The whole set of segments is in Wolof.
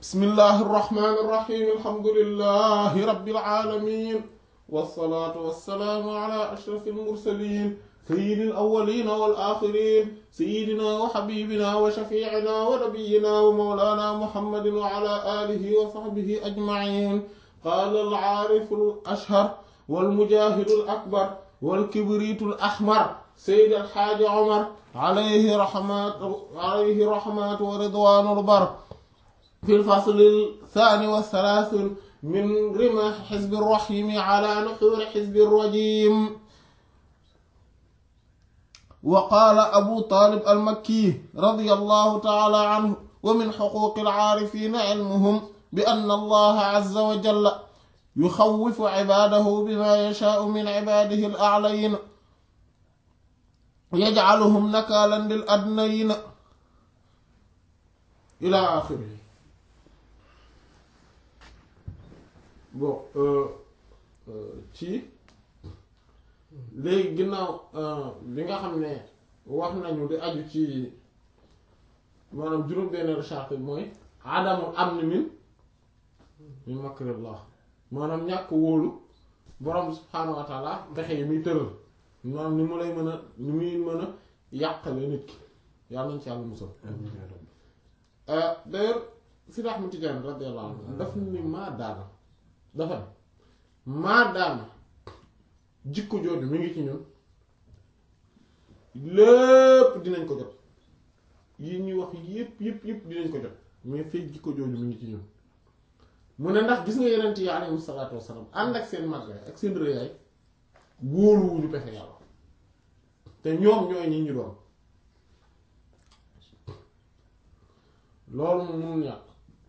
bismillahi irrahmani irrahim alhamdulilahi rabbil alamin wasalaatu wasalaamu ala ashraf almursalin sayyidi alawalina wal axirin sayyidina wa xabibina wa shafiicina wa nabiyina wa mawlana muhammadin wa ala alihi wa sahbihi ajmain qaala alcaarifu alashhar walmujahidu alakbar walkibritu alaxmar sayyid alxaaji omar alayhi rahmatu alayhi rahmatu wa ridwanu albar في الفصل الثاني والثلاثون من رمح حزب الرحيم على نحور حزب الرجيم وقال أبو طالب المكي رضي الله تعالى عنه ومن حقوق العارفين علمهم بأن الله عز وجل يخوف عباده بما يشاء من عباده الأعلين يجعلهم نكالا للأدنين إلى آخره bon ci léegi ginnaaw bi nga xam ne wax nañu di aju ci maanaam juróom-benneelu charte bi mooy adamul amni min min makrillah maanaam ñàkk wóolu borom subhaanahu wa taala pexe yi muy tëral maanaam ni mu lay mën a ni muy mën a yàqale nit ki yàlla nañ ci yàlla musal d'ailleurs Sidi Ahmad Tijaan radiyallahu anhu daf ni maa daana dafa ne maadaama jikko jooju mi ngi ci ñun lépp dinañ ko jot yi ñuy wax yépp yépp yépp dinañ ko jot mais fekk jikko jooju mi ngi ci ñun mu ne ndax gis nga yeneen yi alayhi salaatu wassalaam ànd ak seen màggaay ak seen rëyaay wóoluwuñu pexe yàlla te ñoom ñooy ñi ñu doon loolu moom mënul ñàkk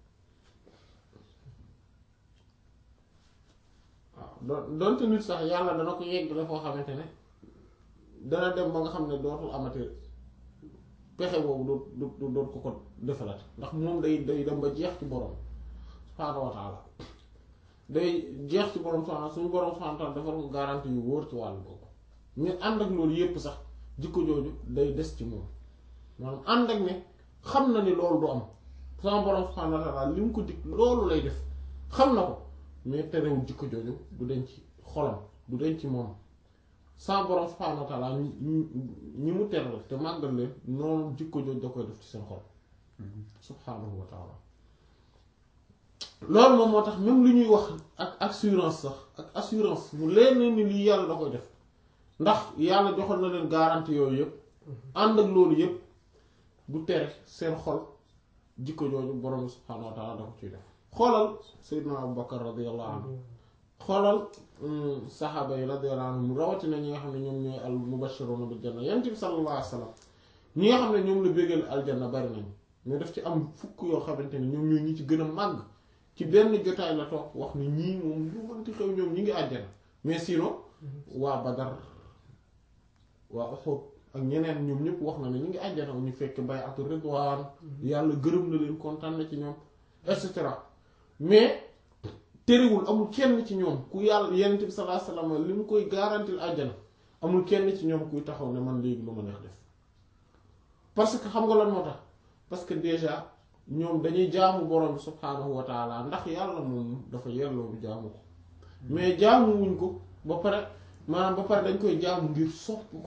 doon doonte nit sax yàlla dana ko yegg la foo xamante ne dana dem ba nga xam ne dootul amati pexe boobu du du doot ko ko defalat ndax moom day day dem ba jeex ci borom subhaanahu wa taala day jeex ci borom subhaanahu suñu borom subhaanahu wa taala defal ko garantie yu wóor ci wàllu boobu mais ànd ak loolu yépp sax jikko jooju day des ci moom maanaam ànd ak ne xam na ni loolu du am sama borom subhaanahu wa taala li mu ko dig loolu lay def xam na ko mais terewul jikko jooju du denc xolam du denc moom sa borom subhaanahu wa taala ñi mu teral te màggal leen noonu jikko jooju da koy def ci seen xol subhaanahu wa taala loolu moom moo tax même lu ñuy wax ak assurance sax ak assurance mu leen ni lii yàlla da koy def ndax yàlla joxoon na leen garantie yooyu yëpp ànd ak loolu yëpp du tere seen xol jikko jooju borom subhaanahu wa taala da ko ciy def xoolal Seydina Abu Bakar radiyallahu anhu xoolal saxaaba yi radiyallahu anhum rawatina ñi nga xam ne ñoom ñooy al mubashiruna bil janna yonent bi sallallahu alayhi wa sallam ñi nga xam ne ñoom la bégal aljanna bari nañ mais daf ci am fukk yoo xamante ne ñoom ñooy ñi ci gën a màgg ci benn jotaay la toog wax ni ñii moom lu mënti xew ñoom ñi ngi àjjana mais sinon waa Badar waa Uhud ak ñeneen ñoom ñëpp wax na ne ñu ngi àjjana ñu fekk bay'atu ridwaan yàlla gërëm na leen kontaan na ci ñoom et cetera mais terewul amul kenn ci ñoom ku yàlla yonent bi sallallahu alayhi wasallam li mu koy garantil àjjana amul kenn ci ñoom kuy taxaw ne man léegi lu ma neex def parce que xam nga lan moo tax parce que déjà ñoom dañuy jaamu borom bi subhaanahu wa taala ndax yàlla moom dafa yelloo bu jaamu ko mais jaamu wuñ ko ba pare maanaam ba pare dañ koy jaamu ngir sopp ko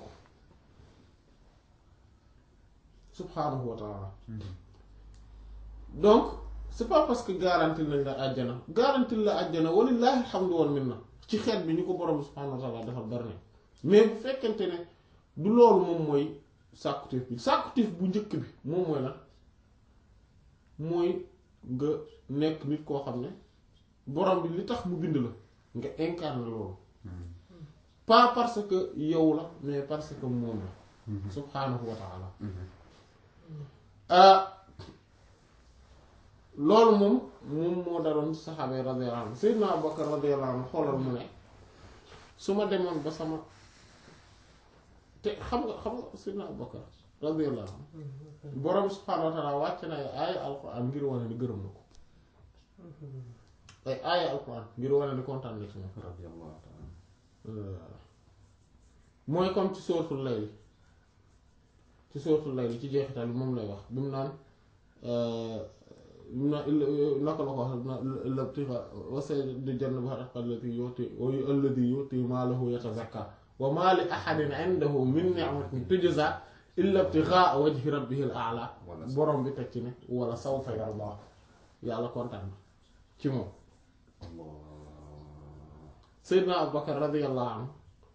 subhaanahu wa taala donc c'est pas parce que garanti nañ la àjjana garanti la àjjana walillahi alhamdu wal minna ci xeet bi ñu ko borom subhaanahu wa taala defal bari na mais bu fekkente ne du loolu moom mooy sàkkuteef bi sàkkuteef bu njëkk bi moom mooy la mooy nga nekk nit koo xam ne borom bi li tax mu bind la nga incarne loolu pas parce que yow la mais parce que moom la subhaanahu wa taala loolu moom moom moo daloon saxaaba yi radiyallahu anhu Seydina Abubakar radiyallahu anhu xoolal mu ne su ma demoon ba sama te xam nga xam nga Seydina Abubakar radiyallahu anhu borom subhaanahu wa taala wàcc na ay aaya alquran ngir wane ni gërëm na ko ay aaya alquran ngir wane ni kontaan na ci moom radiyallahu ta'ala mooy comme ci sóoratul layli ci sóoratul layli ci jeexital bi moom lay wax bi mu naan na naka la ko wax na labtixa wa sayyidu jannabi allati yuti alladi yuti maalahu yatazakka wa maa li ahadin indahu min ni'matin tujza illa ibtighaa wajhi rabbihil a'la borom bi teg ci ne wala sawfa yarda yàlla kontaan na ci moom Seydina Abubakar radiyallahu anhu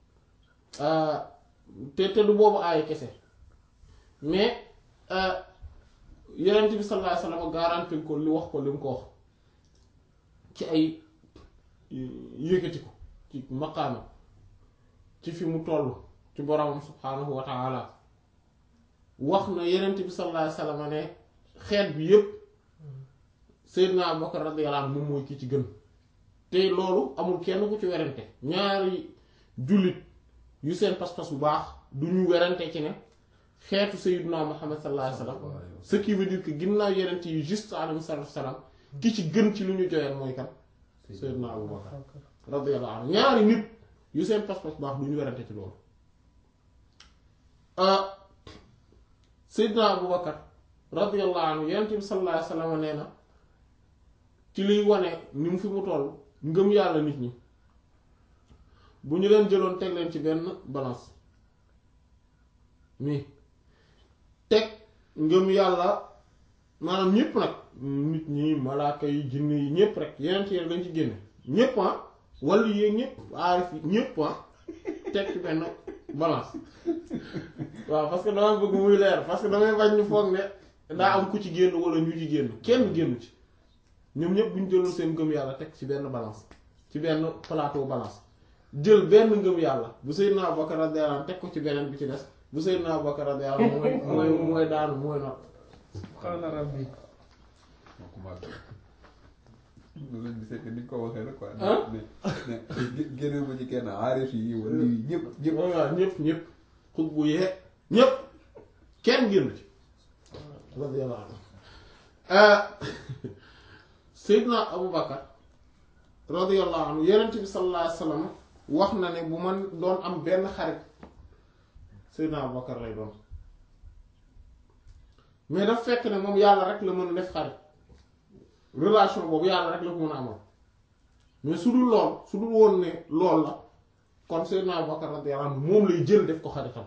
te te du boobu aaya kese mais Yonent bi sallallahu alayhi wa sallam garantil ko li wax ko li mu ko wax ci ay yëkkati ko ci maqaama ci fi mu toll ci boromam subhaanahu wa ta'ala wax na Yonent bi sallallahu alayhi wa sallam ne xeet bi yépp Seydina Abubakar radiyallahu anhu moom mooy ki ci gën te loolu amul kenn ku ci werante ñaari jullit yu seen pas-pas bu baax du ñu werante ci ne xeetu Seydina Muhammad sallallahu alayhi wa sallam ce qui veut dire que ginnaaw yeneen yi juste alayhi salaam ki ci gën ci lu ñu joyal mooy kan Seydina Abubakar radiyallahu anhu ñaari nit yu seen pas-pas bu baax du ñu werante ci loolu Seydina Abubakar radiyallahu anhu yeneen bi sallallahu alayhi wa sallam nee na ci liy wane ni mu fi mu toll ngëm yàlla nit ñi bu ñu leen jëloon teg leen ci benn balance mi teg ngëm yàlla maanaam ñépp nag nit ñi malaaka yi jinne yi ñépp rek yeneen ci lañ ci génne ñépp ah wala yéeg ñépp aarif yi ñépp ah teg ci benn balance waaw parce que damay bëgg muy leer parce que damay bañ ñu foog ne daa am ku ci génn wala ñu ci génn kenn génn ci ñoom ñëpp bu ñu jëloon seen ngëm yàlla teg ci benn balance ci benn plateau balance jël benn ngëm yàlla bu Seydina Abubakar radiyallahu anhu teg ko ci beneen bi ci des bu Seydina Abubakar radiyallahu anhu mooy mooy mooy daanu mooy not subhaana rabbi moo ko màgg loolu lañ gisee que ni nga ko waxee rek quoi. ah ne ne ne génne ma ci kenn aarif yi wala yi ñëpp ñëpp. waaw ñëpp ñëpp xut bu yeeg ñëpp kenn génn ci radiyallahu anhu Seydina Abubakar radiyallahu anhu Yonent bi sallallahu alayhi wa sallam wax na ne bu man doon am benn xarit Seydina Abubakar lay doon mais daf fekk ne moom yàlla rek la mën a def xarit relation boobu yàlla rek la ko mën a amal mais su dul lool su dul woon ne lool la kon Seydina Abubakar radiyallahu anhu moom lay jël def ko xaritam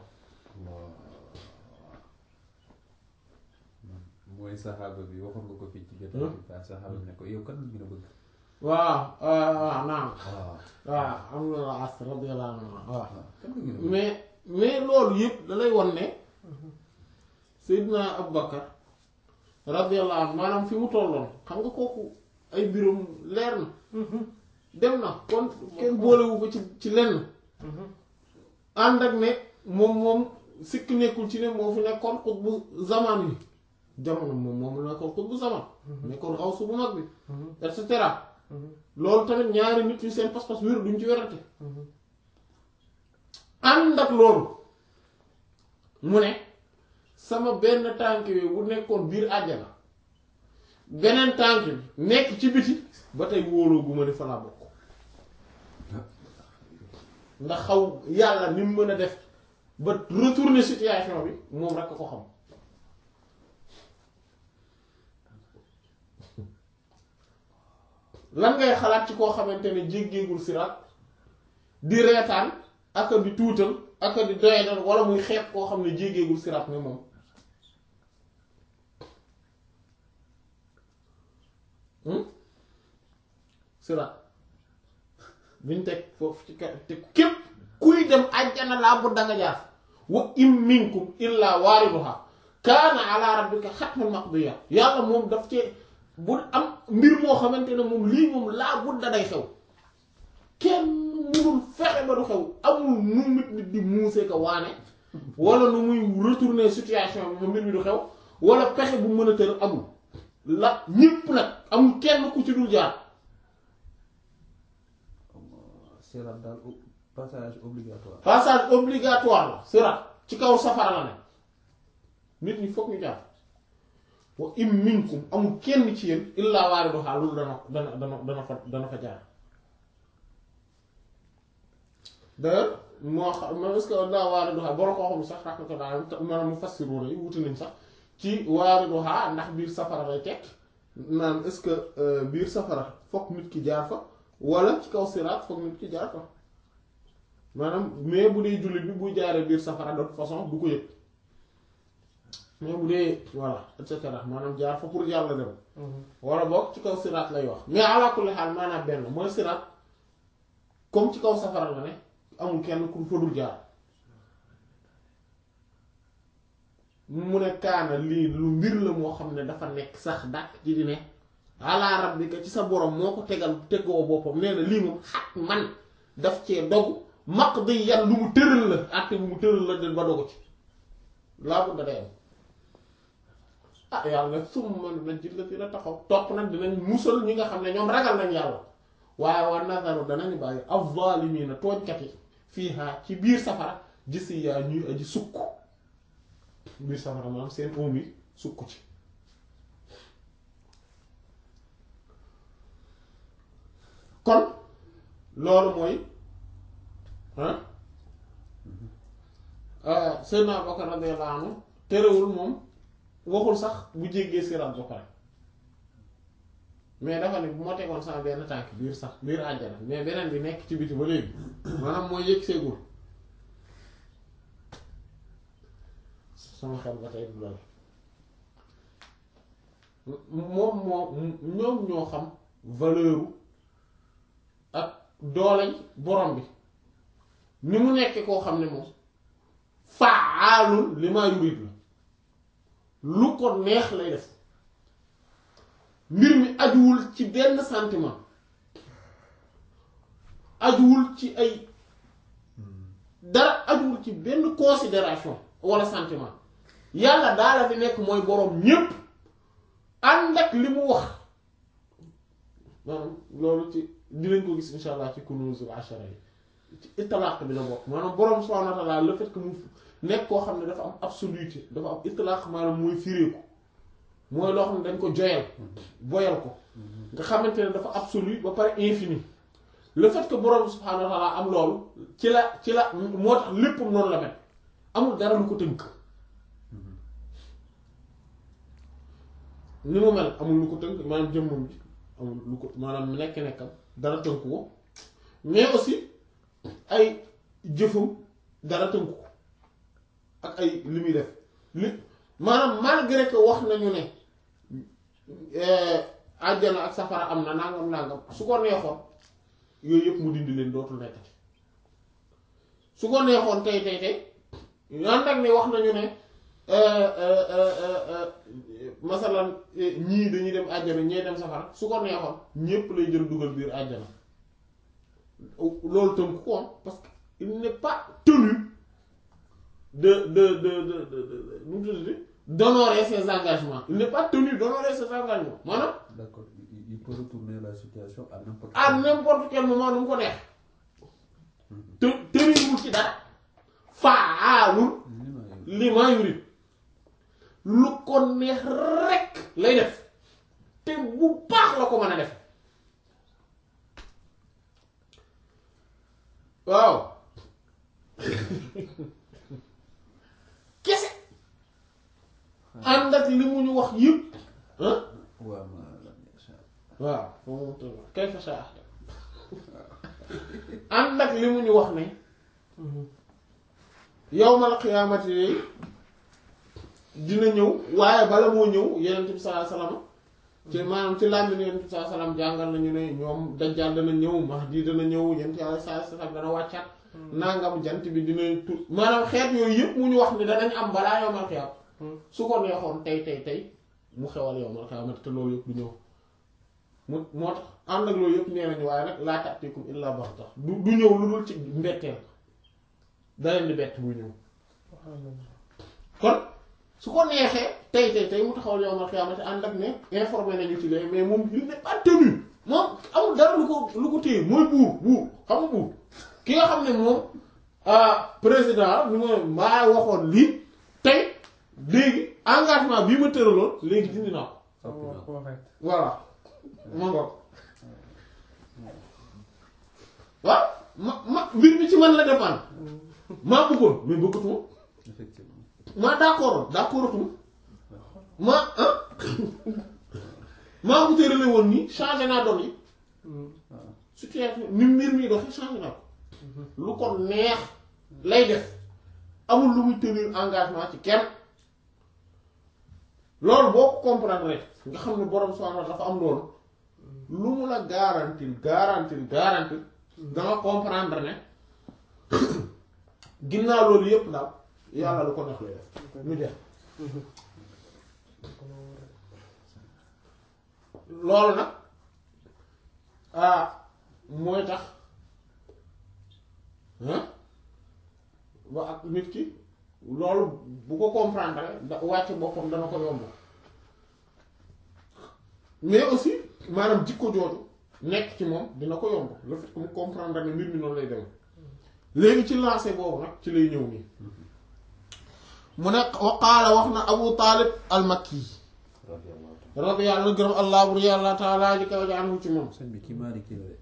mooy saxaaba bi waxoon nga ko fii ci jotaay bi daal saxaaba bi ne ko yow kan nga gën a bëgg. waaw waaw naam waaw waaw am na la as radiyallahu anhu waaw kan nga gën a bëgg. mais mais loolu yëpp da lay won ne Seydina Abubakar radiyallahu anhu maanaam fi mu tolloon xam nga kooku ay biram leer na dem na kon kenn boolewu ko ci ci lenn ànd ak ne moom moom sikk nekkul ci ne moo fi nekkoon xut bu zaman bi jamono moom moom nekkoon xut bu zaman nekkoon xaw su bu mag bi et cetera loolu tamit ñaari nit yu seen pas-pas wér duñ ci werante ànd ak loolu mu ne sama benn tànk bi bu nekkoon biir àjjana beneen tànk bi nekk ci biti ba tey wóoloo gu ma ne fa laa bokk ndax xaw yàlla ni mu mën a def ba retourner situation bi moom rek a ko xam lan ngay xalaat ci koo xamante ne jéggeegul siraat di reetaan aka di tuutal aka di doyadal wala muy xeeb koo xam ne jéggeegul siraat ne moom siraat biñ teg foofu ci ka te képp kuy dem àjjana laa bu danga jaar wa im minkum illa waariduha kaana ala rabbika xatman maqdiya yàlla moom daf ci bu am mbir moo xamante ne moom lii moom laa budda day xew kenn munul fexe ba du xew amul nu nit nit di muusee ko waane wala nu muy retourner situation bi ba mbir mi du xew wala pexe bu mën a tër amul la ñépp nag amul kenn ku ci dul jaar Sirat daal o- passage obligatoire. passage obligatoire la sirat ci kaw safara la ne nit ñi fokk ñu jaar wa im minkum amul kenn ci yéen illaa waariduhaa loolu dana dana dana dana fa dana fa jaar d'ailleurs moo xam ma est-ce que illaa waariduhaa boro koo xam sax rahmatullah maanaam mu fassiru yi wuti nañ sax ci waariduhaa ndax biir safara lay tekk naan est-ce que euh, biir safara fokk nit ki jaar fa wala ci kaw siraat fokk nit ki jaar fa maanaam mais bu dee jullit bi buy jaaree biir safara de toute façon du ko yëg mais bu dee voilà et cetera maanaam jaar fa pour yàlla dem wala boog ci kaw siraat lay wax mais ala kulli xaal maanaam benn mooy siraat comme ci kaw safara la ne amul kenn ku fa dul jaar mu ne kaana lii lu mbir la moo xam ne dafa nekk sax dàq ci di ne ala rabbika ci sa borom moo ko tegal tegoo boppam nee na lii moom xat man daf cee dogu maq di yan lu mu tëral la àtte bu mu tëral la den ba dogu ci laa bu da day am ah yàlla nag sum man nañ ci la dina taxaw topp nag dinañ musal ñi nga xam ne ñoom ragal nañ yàlla waaye waa nazaru danañu bàyyi az-zaalimiina tooñkat yi fiihaa ci biir safara gisi yaa ñuy aji sukk biir safara maanaam seen oom yi sukk ci kon loolu mooy ah Seydina Abubakar radiyallahu anhu terewul moom waxul sax bu jéggee siraat ba pare mais dafa ne bu ma tegoon sama benn tànk biir sax biir àjjana mais beneen bi nekk ci biti ba léegi maanaam mooy yëg seegul sama xel ba tey du dal moom moo ñoom ñoo xam valeur ak dooley borom bi ni mu nekkee koo xam ne moom faalul li maa yurid la lu ko neex lay def mbir mi ajuwul ci benn sentiment ajuwul ci ay dara ajuwul ci benn considération walla sentiment yàlla daala fi nekk mooy boroom ñépp ànd ak li mu wax maanaam loolu ci dinañ ko gis insha allah ci kunuzul ashara yi ci itlaq bi la bokk maanaam boroom subhanahu wa ta'ala le fait que mu nekk koo xam ne dafa am absoluté dafa am itlaq maanaam mooy firéeku mooy loo xam ne dañ ko joyal boyal ko nga xamante ne dafa absolu ba pare infini le fait que boroom subhanahu wa ta'ala am loolu ci la ci la moo tax lépp noonu la mel amul dara lu ko tënk ni mu mel amul lu ko tënk maanaam jëmmam ji amul lu ko maanaam nekk-nekkam dara tënku ko mais aussi ay jëfam dara tënku ko ak ay li muy def li maanaam malgré que wax nañu ne àjjana ak safara am na nangam nangam su ko neexoon yooyu yëpp mu dindi leen dootul nekkati su ko neexoon tey tey tey ànd ak ne wax nañu ne masalan ñii dañuy dem àjjana ñee dem safara su ko neexoon ñépp lay jël dugal biir àjjana loolu tënk ko parce que il n'est pas tenu de de de de de de nu mu tuddati d'honorer ses engagements il n'est pas tenu d'honorer ses engagements maanaam D'accord, il, il peut retourner la situation à n'importe à n'importe quel moment nu mu ko neex te tëniwul ci dara faalul li maa yurid lu ko neex rek lay def te bu baax la ko mën a def waaw kese ànd ak li mu ñu wax yëpp ah waaw ma lam yasha waaw moom toll kay fa saa ànd ak li mu ñu wax ne yawmal qiyaamati yi dina ñëw waaye bala moo ñëw yenent bi sallallahu alayhi wasallam ci maanaam ci làmbi ni yenent bi sallallahu alayhi wasallam jàngal nañu ne ñoom dajjal dana ñëw mahdi dana ñëw yenent yàlla sallallahu alayhi wasallam dana wàccaat nangam jant bi dina tu maanaam xeet yooyu yëpp mu ñu wax ni danañ am balaa yawmal qiyaam su ko neexoon tey tey tey mu xewal yawmal qiyaamati te loolu yëpp du ñëw mu moo tax ànd ak loolu yëpp nee nañu waaye nag laa ta'tikum illa baxta du du ñëw lu dul ci mbetteel da leen di bett buy ñëw kon su ko neexee tey tey tey mu taxawal yawmal qiyaamati ànd ak ne informé nañu ci lee mais moom il n'est pas tenu moom amul dara lu ko lu ko téye mooy buur buur xam nga buur ki nga xam ne moom président ni ma maa waxoon lii tey léegi engagement bii ma tëraloon léegi dindi naa ko soppi naa ko. voilà ma ngoog waaw ma ma mbir mi ci man la dépendre maa bëggoon mais bëggatuma effectivement maa d'accord d'accord tuma ma ah maa ko tërale woon nii changé naa doon yi waaw situation ni mbir mi doxee changé naa ko lu ko neex lay def amul lu muy tenir engagement ci kenn loolu boo ko comprendre rek nga xam ne borom subhanahu wa ta'ala dafa am loolu lu mu la garantil garantil garantil danga comprendre ne ginnaaw loolu yépp daal yàlla lu ko neex lay def mu jeex loolu nag ah mooy tax ah ba ak nit ki loolu bu ko comprendre da wàcc boppam dana ko yomb mais aussi maanaam jikko jooju nekk ci moom dina ko yomb le fait que mu comprendre ne mbir mi noonu lay dem léegi ci lancé boobu nag ci lay ñëw nii mu ne wa qaala wax na Abu Taalib al-Makki radiyallahu anhu gërëm allah bur yàlla taala ji kaw ji anhu ci moom sëñ bi kii Maliki la de.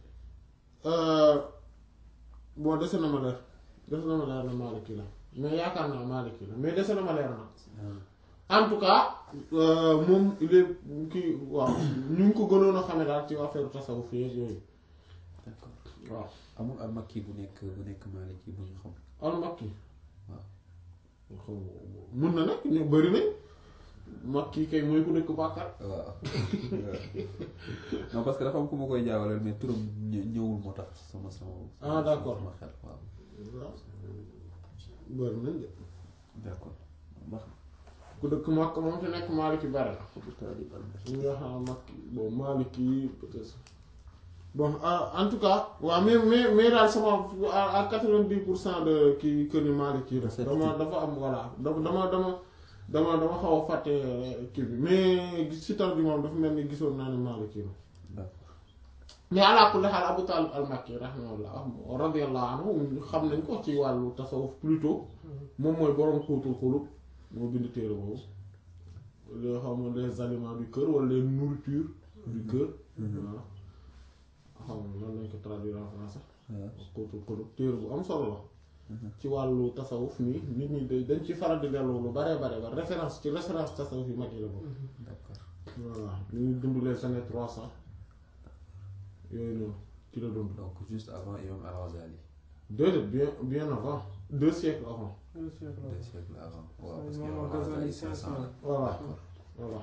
bon dese na ma leer dese na ma leer na Maliki la mais yaakaar naa Maliki la mais dese na ma leer na en tout cas moom il est kii waaw ñu ngi ko gënoon a xame daal ci affaire tasawuf yeeg yooyu d'accord waaw amul al makki bu nekk bu nekk Maliki bu ñu xam. al-Makki waaw. xaw ma mën na nag ñu bëri nañ Makki kay mooy ku dëkk Bàkkar waaw non parce que dafa am ku ma koy jaawaleel mais turam ñë- ñëwul moo tax sama sama. Ah, d'accord. sama xel waaw. waaw bëri nañ de d'accord baax ku dëkk Makka moom te nekk Maliki bari na na. taalib al ñu nga xam Makki bon Maliki peut-être bon ah, en tout cas waaw mais mais mais daal sama à à quatre-vingt-dix pour cent de kii kër yi Maliki la Certitude. dama dafa am voilà dama dama dama dama dama xaw a fàtte kii bi mais si tar bi moom dafa mel ni gisoon naa ne Maliki la d'accord mais ala kulli xaal Abu Talib al-Makki rahimahullah radiyallahu anhu xam nañ ko ci wàllu tasawuf plutôt moom mooy borom xuutul xulub moo bind téere boobu les xam nga les aliments du cœur wala les nourritures du cœur voilà xam nga lan lañ ko traduire en français waaw. xuutul xulub téere bu am solo la ci wàllu tasawuf nii nit ñi da- dañ ci faral di dellu lu bare bare bare référence ci référence tasawuf yi mag yi la boobu d'accord voilà ñu ngi dund les années trois cent yooyu noonu ci la dund donc juste avant imam al-Ghazali déedéet bien bien avant deux siècles avant deux siècles deux siècles avant waaw Ouais, parce que imam imam al-Ghazali, al-Ghazali cinq cinq cent la. voilà d'accord voilà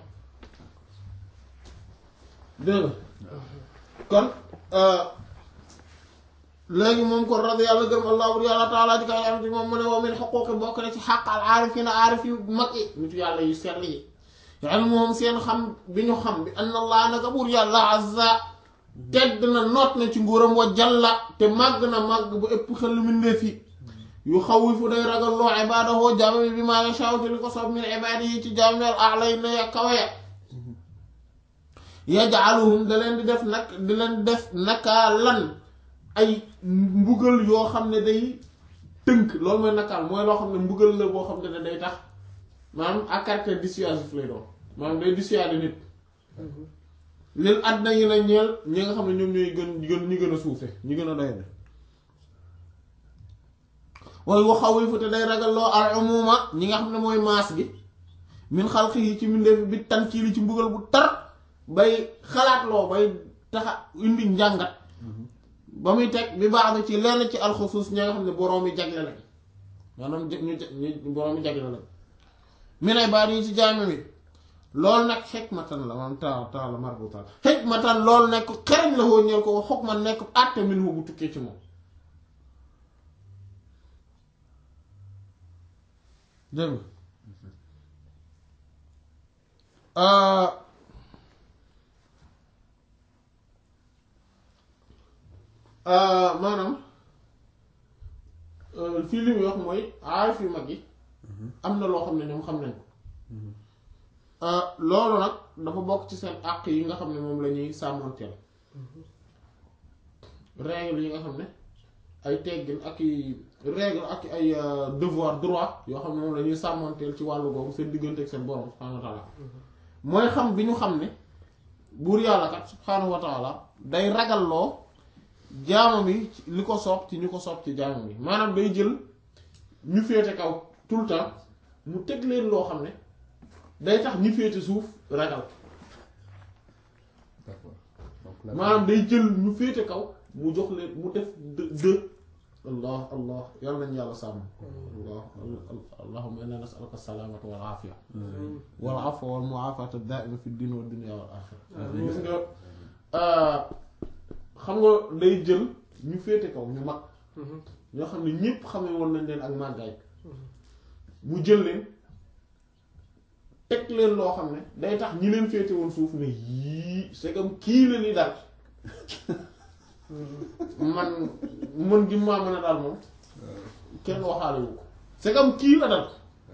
dégg nga kon léegi moom kon radi yàlla gërëm allah bur yàlla taala ji kaw yàlla ci moom mu ne wa min xuquuqi bokk na ci xaq al aarifina aarif yu mag yi nitu yàlla yu sell yi yàlla moom seen xam bi ñu xam bi anna allah naka bur yàlla azza tedd na noot na ci nguuram wa jalla te màgg na màgg bu ëpp xel mbindeef yi yu xawifu day ragal loo ibaadahu jaama bi bi maa yashaa te li ko soob min ibaadi yi ci jaam al a'la na ya kawe ya yaj'aluhum da leen di def nag di leen def nakaa lan ay mbugal yoo xam ne day tënk loolu mooy nakaal mooy loo xam ne mbugal la boo xam ne day tax maanaam à caractère dissuasif lay doon maanaam day dissuader nit lil àddina yi na ñeel ñi nga xam ne ñoom ñooy gën gën ñi gën a suufe ñi gën a doy de waaye waxaw yi fu te day ragalloo al umuma ñi nga xam ne mooy maas gi min xalqi yi ci mbindeef bi tan kii li ci mbugal bu tar bay xalaatloo bay taxa indi njàngat ba muy teg bi baax na ci lenn ci alxusuus ñi nga xam ne boroom yi jagle lañ maanaam ñu ñu boroom yi jagle lañ mi nay baat yi ci jaame mi loolu nag xikmatan la man ta ta la marbutaan xikmatan loolu nekk xereñ la woo ñeel ko xog man nekk àtte min hu bu tukkee ci moom dégg nga maanaam fii li muy wax mooy aarif yu mag yi am na loo xam ne ñoom xam nañ ko loolu nag dafa bokk ci seen àq yi nga xam ne moom la ñuy sàmmanteel règle yi nga xam ne ay teggin ak i règle ak ay devoir droit yoo xam ne moom la ñuy sàmmanteel ci wàllu googu seen diggante ak seen borom subhaanahu wa taala mooy xam bi ñu xam ne buur yàlla kat subhaanahu wa taala day ragalloo jaamam yi li ko soob ci ñu ko soob ci jaamam yi maanaam day jël ñu féete kaw tout le temps mu teg leen loo xam ne day tax ñi féete suuf ragal maanaam day jël ñu féete kaw mu jox leen mu def deux deux allah allah yàlla nañu yàlla sàmm allah allahumma inna nas'aluka salaamata wal aafiya wal afwa wal mu'aafata daa'ima fi din wa dunya wal aaxira gis nga xam nga day jël ñu féete kaw ñu mag ñoo xam ne ñépp xamee woon nañ leen ak màggaay mu jël leen teg leen loo xam ne day tax ñi leen féete woon suuf ne yii c'est comme kii la ni daal man mën gi maa mën a daal moom kenn waxaale wu ko c'est comme kii la dal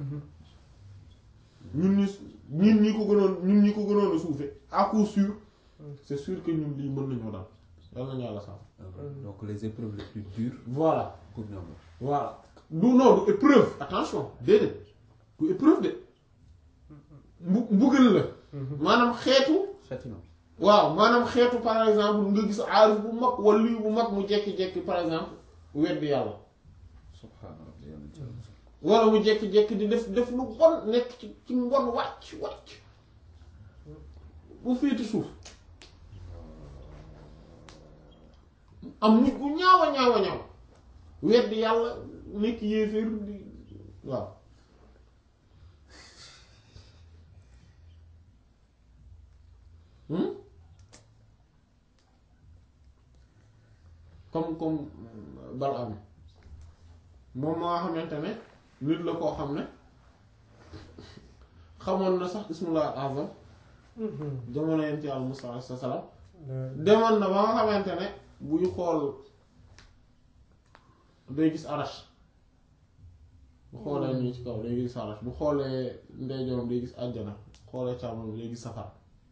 ñun ñi ñun ñi ko gënoon ñun ñi ko gënoon a suufe à coup sûr c'est sûr que ñun lii mën nañoo dal yal nañu yàlla sàmm donc les épreuves les plus dures voilà pour ñoom la. voilà du non du épreuve attention déedéet du épreuve de mbu mbugal la maanaam xeetu châtiment. waaw maanaam xeetu par exemple nga gis aarif bu mag wala bu mag mu jekki-jekki par exemple weddi yàlla subhaana rabbi yàlla ci yàlla musal. wala mu jekki-jekki di def def lu bon nekk ci ci mbon wàcc wàcc bu féeti suuf am nit bu ñaaw a ñaaw a ñaaw weddi yàlla nekk yéeféer di waaw Hmm? comme comme Balaam moom moo xamante ne nit la koo xam ne xamoon na sax ismullah azam jamono yent yàlla Musaa alayhi salaam demoon na ba nga xamante ne buy xool day gis arash bu xoolee nii ci kaw day gis arash bu xoolee ndeyjooram day gis àjjana xoolee càmmoñ bi day gis safara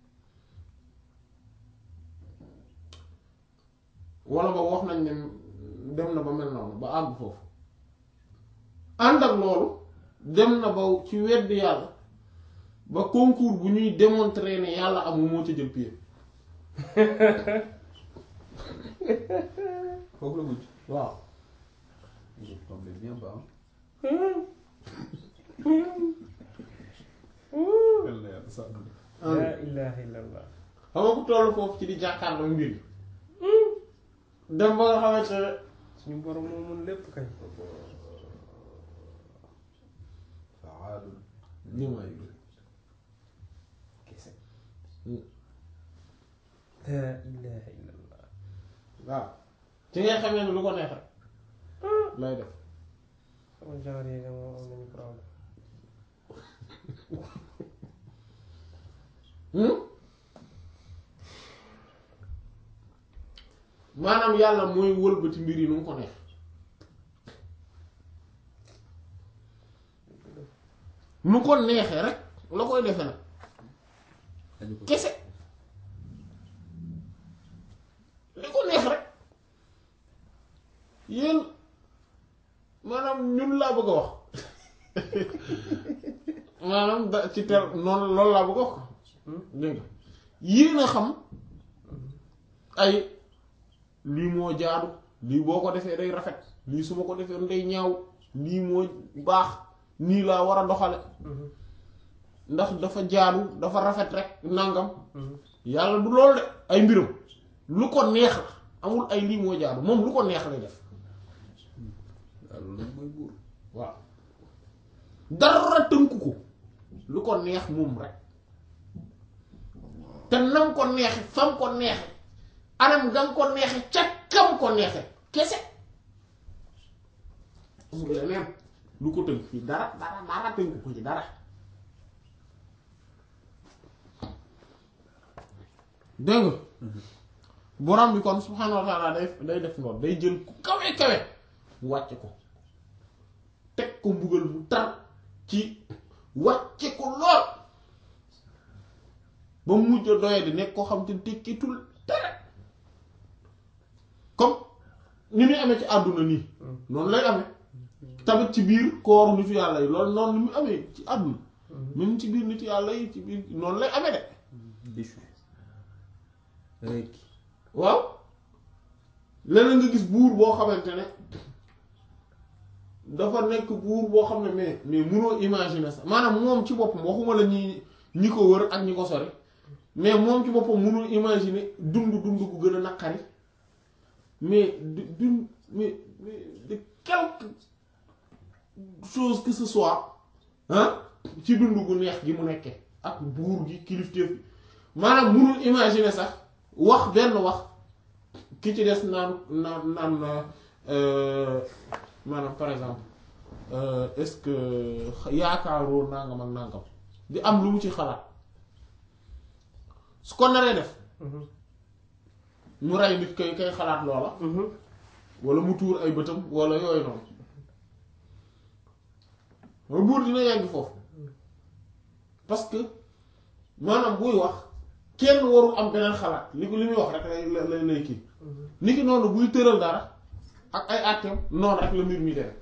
wala ba wax nañ ne dem na ba mel noonu ba àgg foofu ànd ak loolu dem na ba ci weddi yàlla ba concours bu ñuy démontrer ne yàlla amul moo ca jël pied foofu la mujj. waaw il est tombé bien bas. yàlla na yàlla sàmm. la ilaha illallah xam nga ku toll foofu ci di jàkkaarloo mbir yi dem ba nga xamante ne suñu borom moo mun lépp kay faalun li ma yëg kese. la ilaha illallah waaw ci ngay xamee ne lu ko neex rek lay def sama genre yi moom am nañu problème Hmm? maanaam yàlla mooy wëlbati mbir yi nu mu ko neex nu ko neexee rek la koy defe nag dañu ko kese li ko neex rek yéen maanaam ñun laa bëgg a wax maanaam da ci ter noonu loolu laa bëgg a wax dégg nga yéen a xam ay lii moo jaadu lii boo ko defee day rafet lii su ma ko defee day ñaaw lii moo baax nii laa war a doxale ndax dafa jaadu dafa rafet rek nangam yàlla du loolu de ay mbiram lu ko neex la amul ay lii moo jaadu moom lu ko neex lay def waaw loolu nag mooy buur. waaw dara tënku ko lu ko neex moom rek te nam ko neexe fam ko neexe anam gam ko neexe ca kam ko neexe kese amul leneen lu ko tënk fii dara dara dara tënku ko ci dara dégg nga borom bi kon subhaanahu wa taala day day def noonu day jël ku kawe kawe wàcce ko teg ko mbugal mu tar ci wàcce ko lool ba mu mujj a doye di nekk koo xam te tekkitul dara comme ni muy amee ci àdduna nii noonu lay amee tamit ci biir kooru nitu yàlla yi loolu noonu ni mu amee ci àdduna même ci biir nitu yàlla yi ci biir noonu lay amee de déchu. rek. waaw leneen nga gis buur boo xamante ne dafa nekk buur boo xam ne mais mais munoo imaginer sax maanaam moom ci boppam waxuma la ñi ñi ko wër ak ñi ko sori mais moom ci boppam mënul imaginer dund dund gu gën a naqari mais du du mais mais de quelque chose que ce soit ah ci dund gu neex gi mu nekkee ak buur gi kilifteef bi maanaam mënul imaginer sax wax benn wax ki ci des naan naan naan euh, maanaam par exemple euh, est-ce que yaakaaroo nangam ak nangam di am lu mu ci xalaat su ko naree def mu rey nit kay kay xalaat loola wala mu tuur ay bëtam wala yooyu noonu mooy buur dina yàgg foofu parce que maanaam buy wax kenn warul am beneen xalaat li ko li muy wax rek lay lay lay kii nit ki noonu buy tëral dara ak ay àtteem noonu rek la mbir mi dere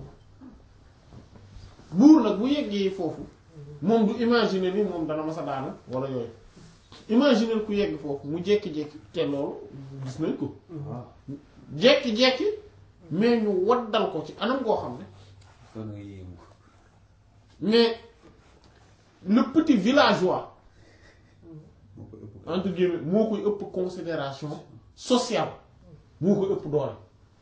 buur nag bu yeggee foofu moom du imaginer ni moom dana masa daanu wala yooyu imaginer ku yegg foofu mu jékki-jékki te loolu gis nañ ko jékki-jékki mais ñu waddal ko ci anam goo xam ne soo nga yéemu mais le petit villageois moo ko ëpp entre guillemets moo koy ëpp considération sociale moo koy ëpp doole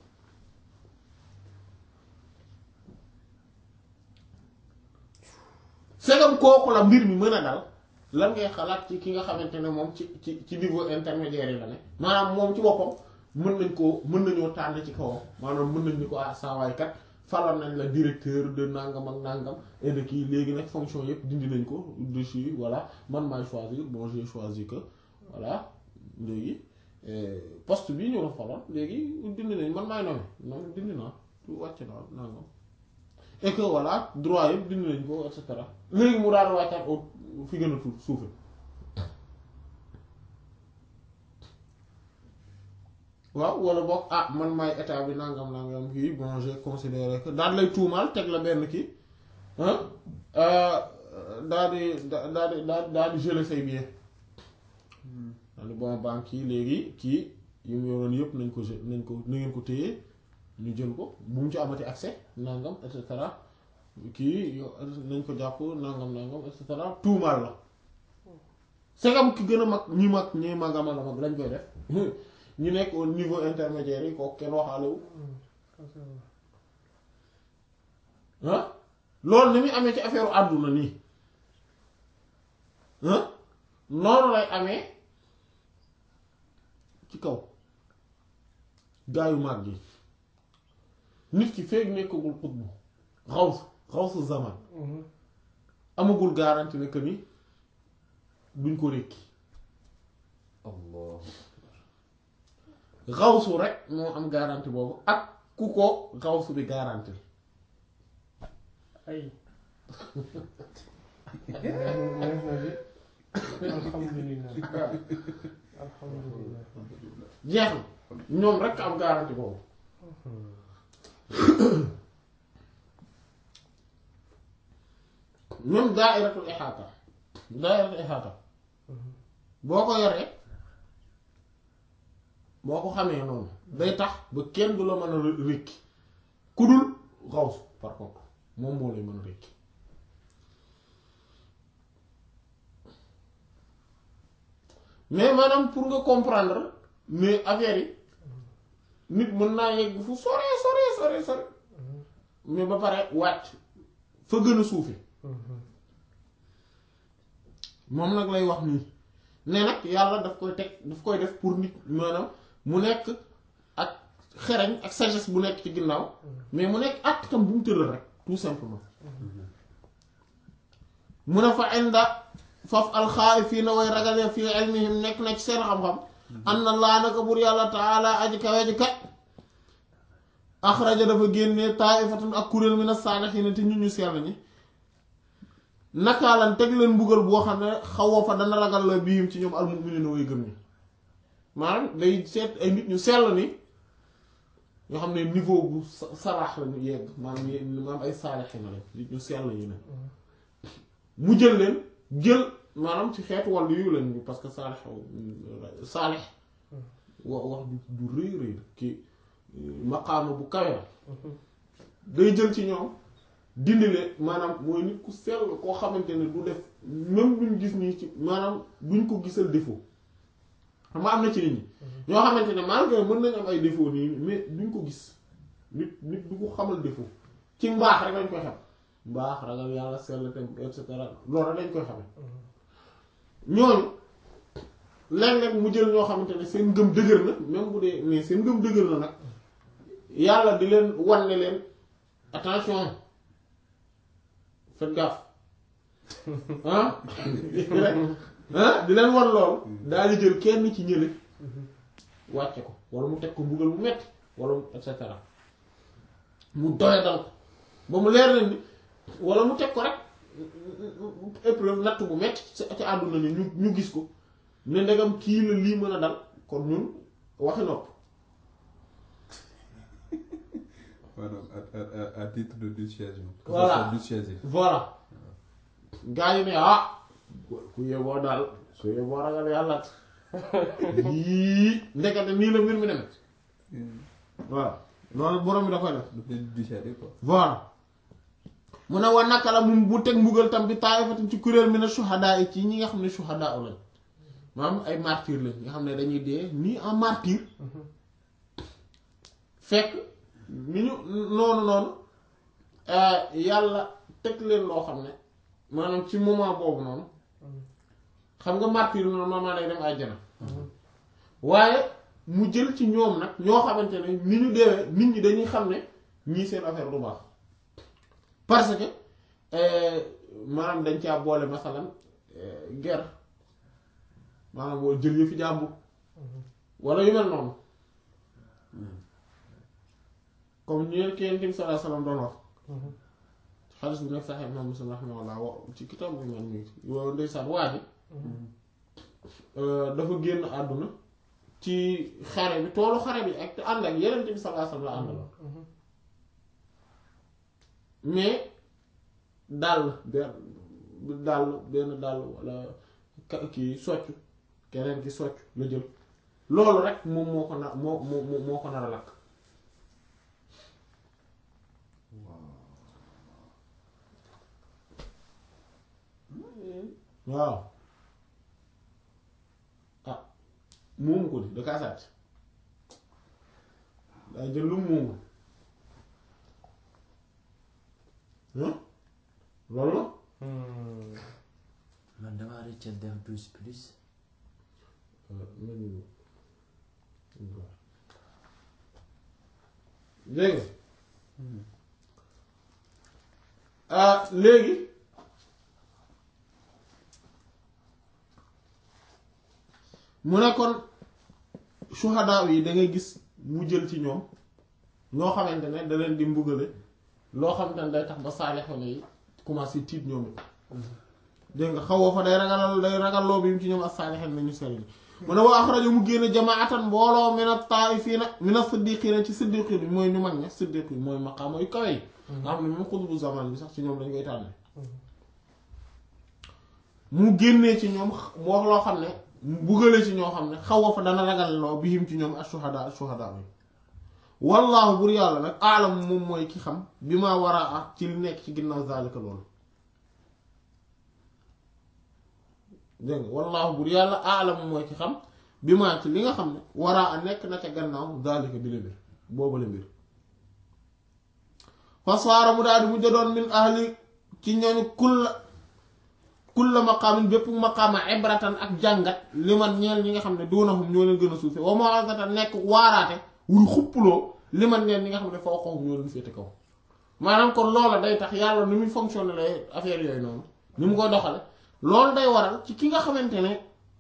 segam kooku la mbir mi mën a dal lan ngay xalaat ci ki nga xamante ne moom ci ci ci niveau intermédiaire yi la ne maanaam moom ci boppam mën nañ koo mën nañoo tànn ci kawam maanaam mën nañ ni ko ah saa waay kat faloon nañ la directeur de nangam ak nangam et de kii léegi nag fonction yëpp dindi nañ ko dessus voilà man maay choisir bon j'ai choisi que voilà léegi euh, poste bi ñu la faloon léegi dindi nañ man maay nommé non dindi naa tu wàcc naa nangam et que voilà droit yëpp dindi nañ ko et cetera léegi mu daal wàccaat au fi gën a tuut suufe waaw wala boog ah man maay état bi nangam nangam kii bon j'ai considéré que daal lay tuumaal teg la benn kii ah daal di daal di daal di geler say billets daal di bon banque yi léegi kii yu mu yoroon yëpp nañ ko ge- nañ ko na ngeen ko téye ñu jël ko bu mu ci amati accès nangam et cetera kii yo- nañ ko jàpp nangam nangam et cetera tuumaal la segam ki gën a mag ñi mag ñi mag a mag a mag lañ koy def ñu nekk au niveau intermédiaire yi kooku kenn waxaale wu ah loolu ni muy amee ci affaire àdduna nii ah noonu lay amee ci kaw gaayu mag yi nit ki feeg nekkagul xutbu xaws xawsu zaman amagul garantie ne que ni duñ ko rékki allah xawsu rek moo am garantie boobu ak ku ko xawsu bi garantie ay neex na bi alhamdulilah alhamdulilah jeex na ñoom rek am garantie boobu même daa'iratul ihaata daa'iratul ihaata boo ko yoree boo ko xamee noonu day tax ba kenn du la mën a rékki ku dul xaws par contre moom moo lay mën a rékki mais maanaam pour nga comprendre mais affaire yi nit mën naa yegg fu sore sore sore sore mais ba pare wàcc fa gën a suufi moom nag lay wax nii ne nag yàlla daf koy teg daf koy def pour nit maanaam mu nekk ak xereñ ak sagesse bu nekk ci ginnaaw mais mu nekk at tam bu mu tëral rek tout simplement mu ne fa inda faf alxaa'ifiina way ragalee fii ilmihim nekk na ci seen xam-xam anna laa naka bur yàlla taala aji kawe ji kat axraja dafa génnee taa'ifatan ak kuréel mina saalihiina te ñu ñu sell ñi nakaalan teg leen mbugal boo xam ne xaw fa dana ragal la biim ci ñoom almu'miniina way gëm ñi maanaam day seet ay nit ñu sell ni yoo xam ne niveau bu sa- saraax la ñu yegg maanaam ye- maanaam ay saalihiina lañ nit ñu sell ñu ne mu jël leen jël maanaam ci xeetu wàllu yu lañ parce que saalix saalix wa wax du du rëy rëy ki maqaama bu kawe la day jël ci ñoom dindi leen maanaam mooy nit ku sell koo xamante ne du def même duñ gis nii ci maanaam duñ ko gisal défaut xam nga am na ci nit ñi ñoo xamante ne malgré mën nañ am ay défaut nii mais duñ ko gis nit nit du ko xamal défaut ci mbaax rek lañ koy xam mbaax ragal yàlla sell te et cetera loolu rek lañ koy xame ñooñu léeg-léeg mu jël ñoo xamante ne seen ngëm dëgër na même bu dee mais seen ngëm dëgër na nag yàlla di leen wan ne leen attention faites gaffe ah ah di leen wan loolu daal di jël kenn ci ñële wàcce ko wala mu teg ko mbugal mu metti wala mu et cetera mu doya dal ko ba mu leer leen ni wala mu teg ko rek épreuve natt bu metti ci ci àdduna ni ñu ñu gis ko ne ndegam kii la lii mën a dal kon ñun waxi nopp maanaam à à à titre de dissuasion. que Voilà. ce soit dissuasif. voilà gaa yi ne ah ku yeboo daal su yeboo ragal yàlla yii ndekete nii la mbir mi demee voilà loolu borom bi da koy def daf leen dissuader quoi. voilà mu ne wa naka la mu mu teg mbugal tam bi taayifatin ci kuréel mi ne suhadaa yi ci ñi nga xam ne suhadaa lañ maanaam ay martyr lañ nga xam ne dañuy dee nii en martyr fekk ni ñu noonu noonu yàlla teg leen loo xam ne maanaam ci moment boobu noonu xam nga martyr normalement day dem àjjana waaye mu jël ci ñoom nag ñoo xamante ne ni ñu deewee nit ñi dañuy xam ne ñii seen affaire du baax parce que maanaam dañ caa boole masalan guerre maanaam boo jël yëfi jàmbur wala yu mel noonu comme ñu ki Yonent bi sallallahu alayhi wasallam doon wax xaalis bi nag Sahih Imam Muslim rahimahullah wa ci kitaab bi man mi yow ndeysaan waa ji dafa génn àdduna ci xare bi toolu xare bi ak te ànd ak Yonent bi sallallahu alayhi wasallam la àndaloon mais dàll benn dàll benn dàll wala ka- kii soccu keneen ki soccu la jël loolu rek moom moo ko nar moo moo moo ko nar a lakk waaw ah moomu ko di da kaa sàcc daa jël lu mu moomul hein loolu la man damaa rëcc def douze plus dégg nga ah léegi mu ne kon suhadaa yi da ngay gis mu jël ci ñoom ñoo xamante ne da leen di mbugale loo xamante ne day tax ba saalixoon yi commencé tiit ñoom it dégg nga xawoo fa day ragalal day ragalloo bi mu ci ñoom ak saalixoon nañu sell ñi mu ne wa axraja mu génne jamaatan mbooloo mina taa'ifiina mina siddiqiina ci siddiqi bi mooy ñu mag ña siddiqi mooy maqaama yu kawe yi nga xam ne même xutbu zaman bi sax ci ñoom dañ koy tànne mu génnee ci ñoom mu wax loo xam ne mu bugale ci ñoo xam ne xaw fa dana ragal loo bihim ci ñoom ashuhada ashuhada bi wallaahu bur yàlla nag aalam moom mooy ki xam bi ma war a ak ci li nekk ci ginnaaw zalika loolu dégg nga wallaahu bur yàlla aalam mooy ki xam bi ma ci li nga xam ne waraa a nekk na ca gannaaw zalika bi la mbir boobu la mbir faswaara mu daal di mujj doon min ahli ci ñooñu kulla kulla maqaamin bépp maqaama ibratan ak jàngat li man ñeel ñi nga xam ne duunahum ñoo leen gën a suufe wa maw'izatan nekk waaraate wuy xuppuloo li man ñeel ñi nga xam ne fawqahum ñoo leen féete kaw maanaam kon loola day tax yàlla ni muy fonctionner lay affaire yooyu noonu ni mu koy doxale loolu day waral ci ki nga xamante ne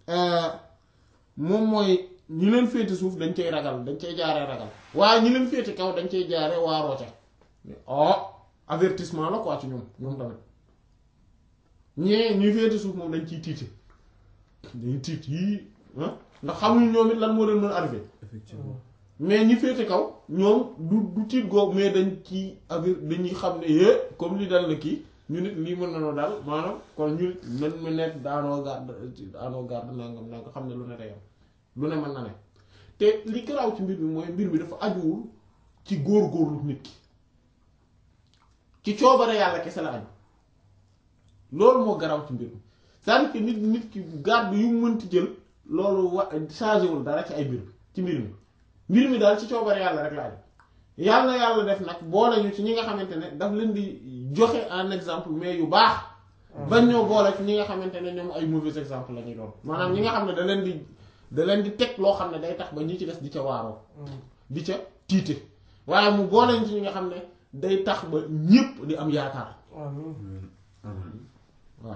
moom mooy ñi leen féete suuf dañ cay ragal dañ cay jaaree ragal waaye ñi leen féete kaw dañ cay jaaree waaroo ca oh avertissement la quoi ci ñoom ñoom tamit ñee ñuy féete suuf moom dañ ciy tiite dañuy tiit yii ah ndax xamuñu ñoom it lan moo leen mën arrivé effectivement mais ñi féete kaw ñoom du du tiit googu mais dañ ci aver dañuy xam ne yee comme li dal na kii ñu nit lii mën nañoo daal maanaam kon ñu nit nan mu nekk daanoo garde daanoo garde nangam nangam xam ne lu ne day am lu ne mën na ne te li garaaw ci mbir mi mooy mbir mi dafa ajuwul ci góor-góorlu nit ki ci coobare yàlla kese la aju loolu moo garaw ci mbir mi c'est-à-dire que nit nit ki garde yu mu mënti jël loolu wa changé wul dara ci ay mbir mi ci mbir mi mbir mi daal ci coobare yàlla rek la aju yàlla na yàlla def nag boole ñu ci ñi nga xamante ne daf leen di joxe en exemple mais yu baax bañ ñoo boole ci ñi nga xamante ne ñoom ay mauvais exemple la ñuy doon maanaam ñi nga xam ne da leen di da leen di teg loo xam ne day tax ba ñi ci des di ca waaroo di ca tiite waaye mu boole ñu ci ñi nga xam ne day tax ba ñépp di am yaakaar amiin waaw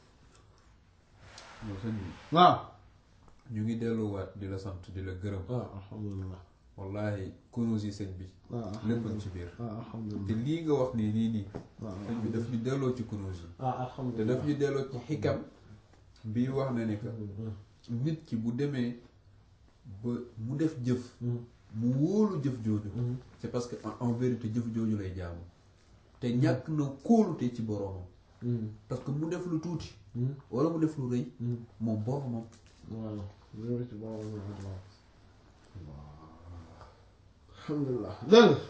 yow sëñ bi waaw ñu ngi delluwaat di la sant di la gërëm waaw alhamdulilah wallahi kunuus yi sëñ bi waaw lépp ci biir waaw alhamdulilah te lii nga wax nii nii nii waaw sëñ bi daf ñu delloo ci kunuus yi waaw te alhamdulilah daf ñu delloo ci xikam bii wax na ne que nit ki bu demee ba mu def jëf mu wóolu jëf jooju c'est parce que en- en vérité jëf jooju lay jaamu te ñàkk na kóolute ci boroomam parce que mu def lu tuuti wala mu def lu rëy moom boroomam voilà loolu ci boobu alhamdulilah dégg nga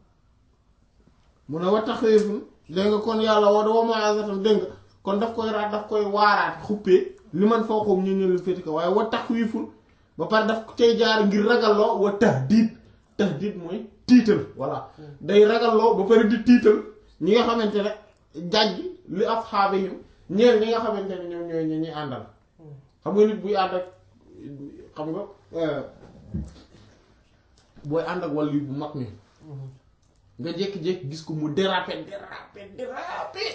mu ne wa taxawifun dégg nga kon yàlla wa wa ma'azatam dégg nga kon daf koy raat daf koy waaraat xuppee li man foo ko ñu ñëw féeti ko waaye wa taxawifun ba pare daf cay jaar ngir ragalloo wa tahdiid tahdiid mooy tiital voilà day ragalloo ba pare di tiital ñi nga xamante ne jàjj li asxaabihim ñeel ñi nga xamante ne ñoom ñooy ñi ñuy àndal xam nga nit buy ànd ak xam nga euh, booy ànd ak wàllu bu mag mi nga jékki-jékki gis ko mu déraper déraper déraper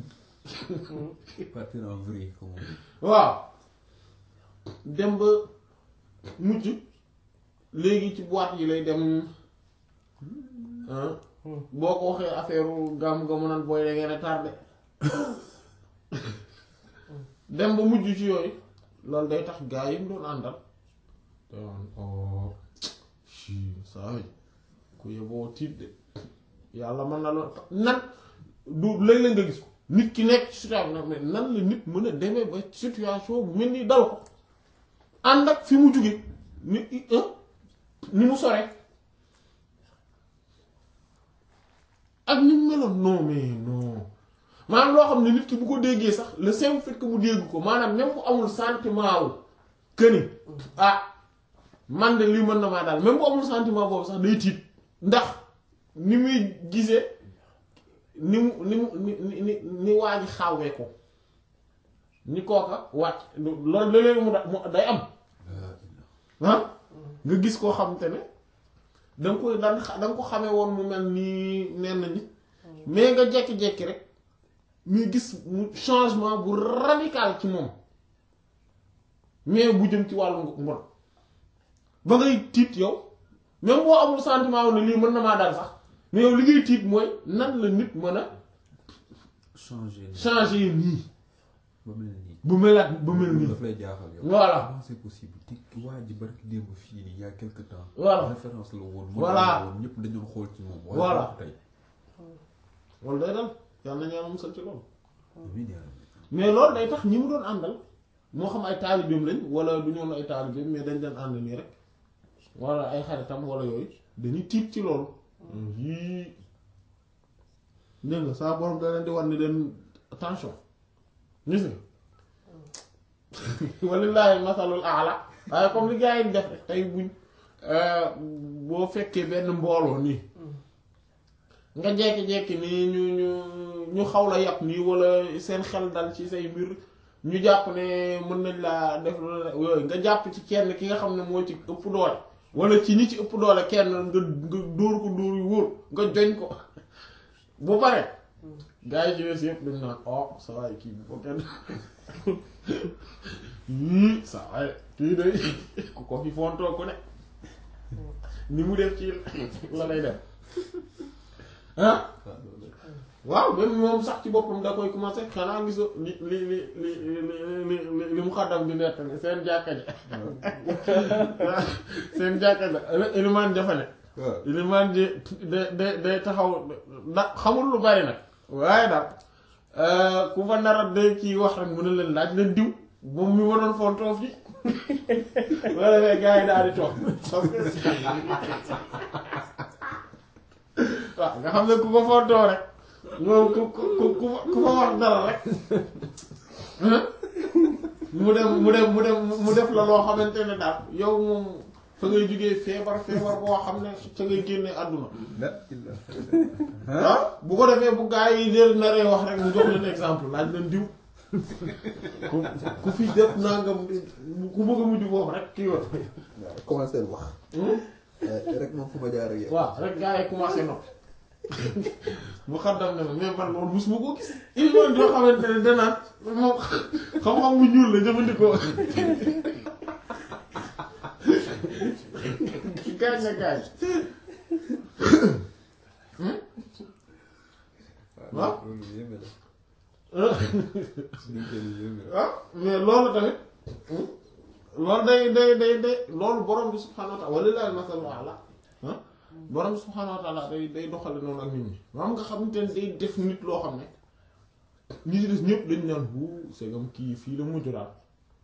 partir en vrille comme on dit. waaw dem ba mujj léegi ci boîte yi lay dem ah boo ko waxee affaire gàmm nga mu naan booy da ngeen a tardé dem ba mujj ci yooyu loolu day tax gaa yi mu doon àndal te waan oh si saa yi ku yeboo tiit de yàlla mën na lool nan du léeg-léeg nga gis ko nit ki nekk ci situation nag mais nan la nit mën a demee ba situation bu mel ni dal ko ànd ak fi mu jóge ni ni mu sore ak ni mu meloon non mais non maanaam loo xam ne nit ki bu ko déggee sax le simple fait que mu dégg ko maanaam même bu amul sentiment wu que ni ah man de lii mën na maa daal même bu amul sentiment boobu sax day tiit ndax ni muy gisee ni mu ni mu ni ni ni waa ji xawee ko ni kooka wàcc loolu léeg-léeg mu da mu day am ah nga gis koo xamante ne da nga koy daan xa- da nga ko xamee woon mu mel nii nen na ni mais nga jekki-jekki rek muy gis mu changement bu radical ci moom mais bu jëm ci wàllu mbon ba ngay tiit yow même boo amul sentiment wu ne lii mën na maa dal sax mais yow li ngay tiit mooy nan la nit mën a changer nii changer nii ba mel nii bu melaat bu mel nii daf lay jaaxal yow Voilà. comment c'est possible te waa ji barki démb fii nii il y a quelque temps Voilà. référence la woon Voilà. modèle la woon ñëpp dañoon xool ci moom waaye Voilà. boo ko tey loolu day dal yàlla na ñaanal musal ci loolu amiin yaa rabbi. mais loolu day tax ñi mu doon àndal moo xam ay taalibeem lañ wala du ñoon ay taalibeem mais dañ leen ànd nii rek wala ay xaritam wala yooyu dañuy tiit ci loolu yii dégg nga saa borom da leen di war ni leen attention gis nga walillahi masalul aala waaye comme li gars yi di def rek tey buñ boo fekkee benn mbooloo nii nga jekki-jekki nii ñu ñu ñu xaw la yàpp nii wala seen xel dal ci say mbir ñu jàpp ne mën nañ laa def lu la yooyu nga jàpp ci kenn ki nga xam ne moo ci ëpp doole wala ci ñi ci ëpp doole kenn nga nga dóor ko dóor yu wóor nga joñ ko bu pare gars yi ci des yëpp dañ naan oh sa waay kii bu ko kenn yii sa waay kii day ku ko fi fontoo ku ne ni mu def ci la lay def ah waaw même moom sax ci boppam da koy commencé xanaa gisoo li li li li li li li mu xaddam di nettali seen jàkka ja seen jàkka ja ilimaan jafane waaw ilimaan ji de de day taxaw da xamul lu bari nag waaye daal ku fa narat day kii wax rek mu ne leen laaj leen diw moom mi waroon fontoo fi wala fee gars yi daal di toog waaw nga xam ne ku ko fontoo rek moom ku ku ku ku ku fa wax dara rek mu dem mu dem mu dem mu def la loo xamante ne daal yow moom fa ngay jógee feebar feebar boo xam ne ca ngay génnee àdduna la illa ah bu ko defee bu gaa yi jël naree wax rek mu jox leen exemple laaj leen diw ku ku fi def nangam ku bëgg a mujj foofu rek kii woon commencé wax rek moom fu ma jaar ak yow waaw rek gaa yi commencé noppi mu xaddam ne ma mais man loolu mosuma ko gis il faut yoo xamante ne danaan moom xam-xam bu ñuul la jëfandikoo gaañ na gaañ waaw. loolu yéeme la ah suñu kër yi yéeme la ah mais loolu tamit loolu day day day day loolu borom bi subhaanahu wa taala walillahi masalu ala ah borom bi subhaanahu wa taala day day doxale noonu ak nit ñi maam nga xamante ne day def nit loo xam ne ñi ci des ñëpp dañ naan wu segam kii fii la mujj daal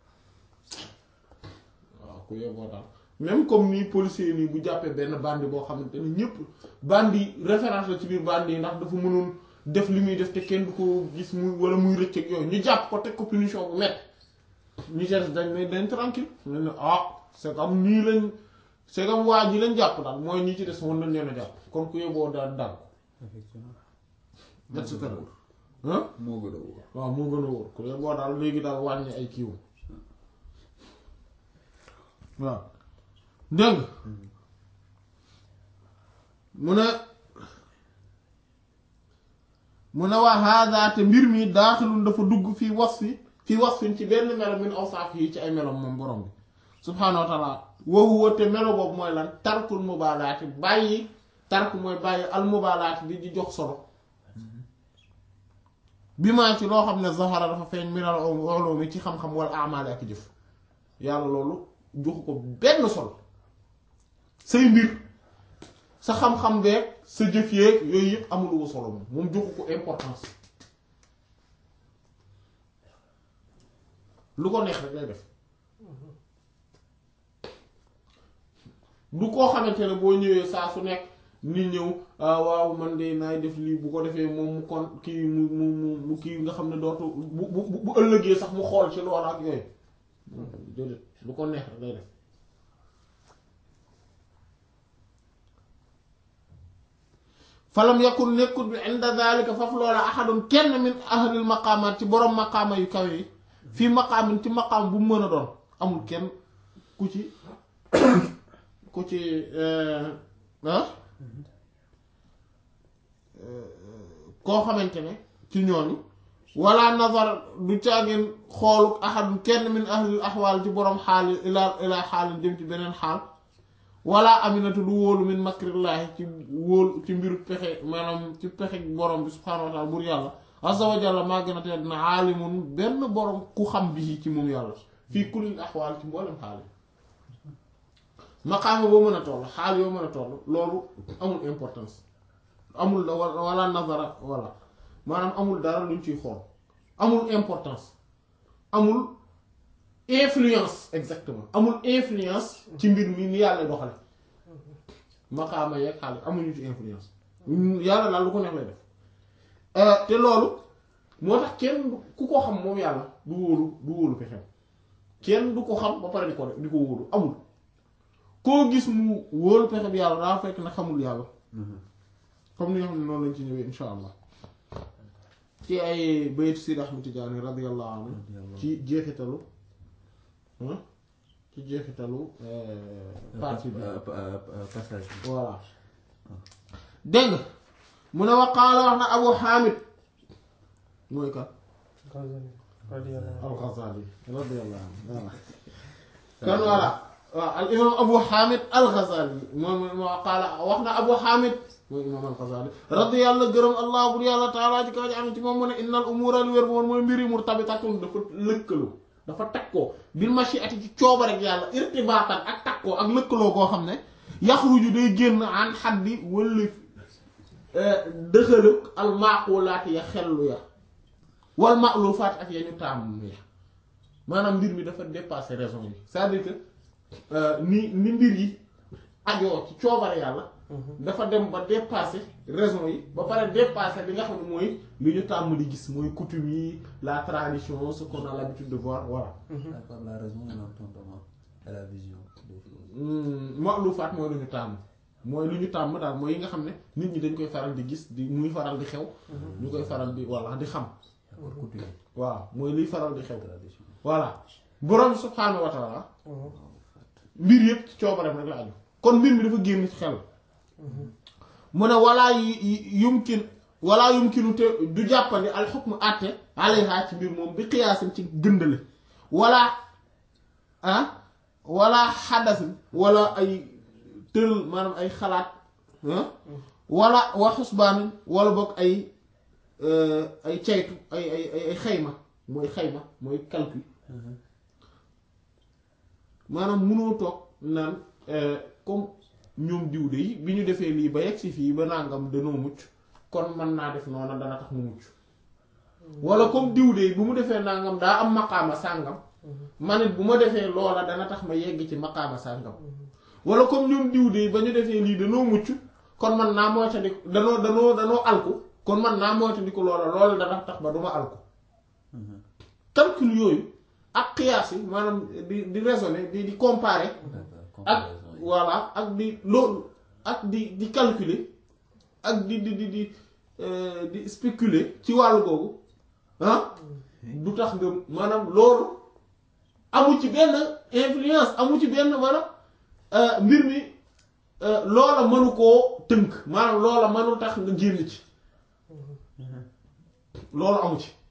waaw ku yeboo daal même comme nii policier nii bu jàppee benn bandi boo xamante ne ñëpp bandi référence la ci biir bandi yi ndax dafa mënoon def li muy def te kenn du ko gis muy wala muy rëcc ak yooyu ñu jàpp ko teg ko punition bu métti ñu ci des dañ ne dañ tranquille ñu ne ah c'est comme nii lañ c'est comme waa ji lañ jàpp daal mooy ñi ci des mën nañ leen a jàpp kon ku yeboo daal daal effectivement et cetera ah moo gën a wóor waaw moo gën a wóor ku yeboo daal léegi daal wàññi ay kiiwam waaw dégg nga mu ne mu ne waa hada te mbir mi daaxilun dafa dugg fii wasfi fii wasfin ci benn melo min awsaaf yi ci ay melom moom borom bi subhaanahu wa taala wa huwa te melo boobu mooy lan tarkul mubaalaati bàyyi tark mooy bàyyi al mubaalaati di di jox solo bi maa ci loo xam ne zahara dafa feeñ minal ulumi ci xam-xam wala amaali ak jëf yàlla loolu joxu ko benn solo say mbir sa xam-xam beeg sa jëf yeeg yooyu yëpp amulu ko solo moom moom joxu ko importance lu ko neex rek lay def du koo xamante ne boo ñëwee saa su nekk ni ñëw ah waaw man de naay def lii bu ko defee moom mu kon kii mu mu mu mu kii nga xam ne dootu bu bu bu ëllëgee sax mu xool ci loolu ak yooyu déedéet lu ko neex rek lay def falam yakun nekkut bi inda zalika faf loola ahadun kenn min ahlil maqaamaat ci borom maqaama yu kawe yi fii maqaamin ci maqaam bu mu mën a doon amul kenn ku ci ku ci ah koo xamante ne ci ñooñu wala nazar du caagin xooluk ahadun kenn min ahlil ahwaal ci borom xaali ilaa ilaa xaalin jëm ci beneen xaal wala aminatu du wóolu min makrillaahi ci wóolu ci mbiru pexe maanaam ci pexe borom bi subhaanahu wa taala bur yàlla azza wa jalla maa gën a tedd na aalimun benn borom ku xam bi ci moom yàlla fii kulli axwaal ci mboolem xaal yi maqaama boo mën a toll xaal yoo mën a toll loolu amul importance amul wala nazara wala maanaam amul dara luñ ciy xool amul importance amul influence exactement amul influence ci mbir mi ni yàlla doxale maqaama yeeg xaal amuñu ci influence yàlla daal lu ko neex lay def te loolu moo tax kenn ku ko xam moom yàlla du wóolu du wóolu pexem kenn du ko xam ba pare di ko def di ko wóolu amul koo gis mu wóolu pexem yàlla daa fekk na xamul yàlla comme ni nga xam ne noonu lañ ci ñëwee insha allah ci ay bayt Sidi Ahmad Tijaani radiyallahu anhu ci jeexitalu ci jeexitalu partie bi passage bi voilà dégg nga mu ne wa qaala wax na Abu Hamid mooy kan Ghazali radiyallahu anhu. al-Ghazali radiyallahu anhu voilà kon voilà waaw al imam Abu Hamid al-Ghazali moom moo qaala wax na Abu Hamid mooy imam al-Ghazali radiyallahu gërëm allah bur yàlla taala ci kaw ji am ci moom mu ne innal umura lu wér moom mooy mbiri murtabitatun dafa lëkkaloo dafa takkoo bil mashiati ci cooba rek yàlla irtibaatan ak takkoo ak lëkkaloo koo xam ne yaxruju day génn an xaddi wëllif dëxalëg al maaqulaati ya xellu ya wal maalufaat ak ya ñu tàmm ya maanaam mbir mi dafa dépasser raison yi c'est-à-dire que ni ni mbir yi ajoo ci coobare yàlla dafa dem ba dépasser raison yi ba pare dépasser li nga xam ne mooy li ñu tàmm di gis mooy coutume yi la tradition ce qu'on a l'habitude de voir voilà D'accord, la raison est l'entendement et la vision des choses. ma'lufaat mooy lu ñu tàmm mooy lu ñu tàmm daal mooy yi nga xam ne nit ñi dañ koy faral di gis di muy faral di xew ñu koy faral di voilà di xam D'accord, coutume, waaw mooy liy faral di xew tradition. voilà borom subhaanahu wa taala mbir yëpp ci coobareem rek la aju kon mbir mi dafa génn ci xel mu ne walaa yu yumkin walaa yumkinu te du jàppandi al xukmu àtte alayha ci mbir moom bi xiyaasin ci gëndale wala ah wala xadasin wala ay tëral maanaam ay xalaat ah wala wa xusbaan wala boog ay ay caytu ay ay ay ay xayma mooy xayma mooy calcul maanaam munoo toog naan comme ñoom diw de yi bi ñu defee lii ba yegg si fii ba nangam danoo mucc kon mën naa def noonu dana tax mu mucc wala comme diw de bu mu defee nangam daa am maqaama sàngam man it bu ma defee loola dana tax ma yegg ci maqaama sàngam wala comme ñoom diw de ba ñu defee lii danoo mucc kon man naa moytandiku danoo danoo danoo alku kon man naa moytandiku loola loola dana tax ba duma alku calcul yooyu ak qiyaas yi maanaam di di raisonner di di comparer D'accord, ak comparaison yi. voilà ak di loolu ak di di calculer ak di di di di euh, di spéculer ci wàllu googu ah du tax nga maanaam loolu amu ci benn influence amu ci benn maanaam euh, mbir mi euh, loola mënu koo tënk maanaam loola mënul tax nga génn ci loolu amu ci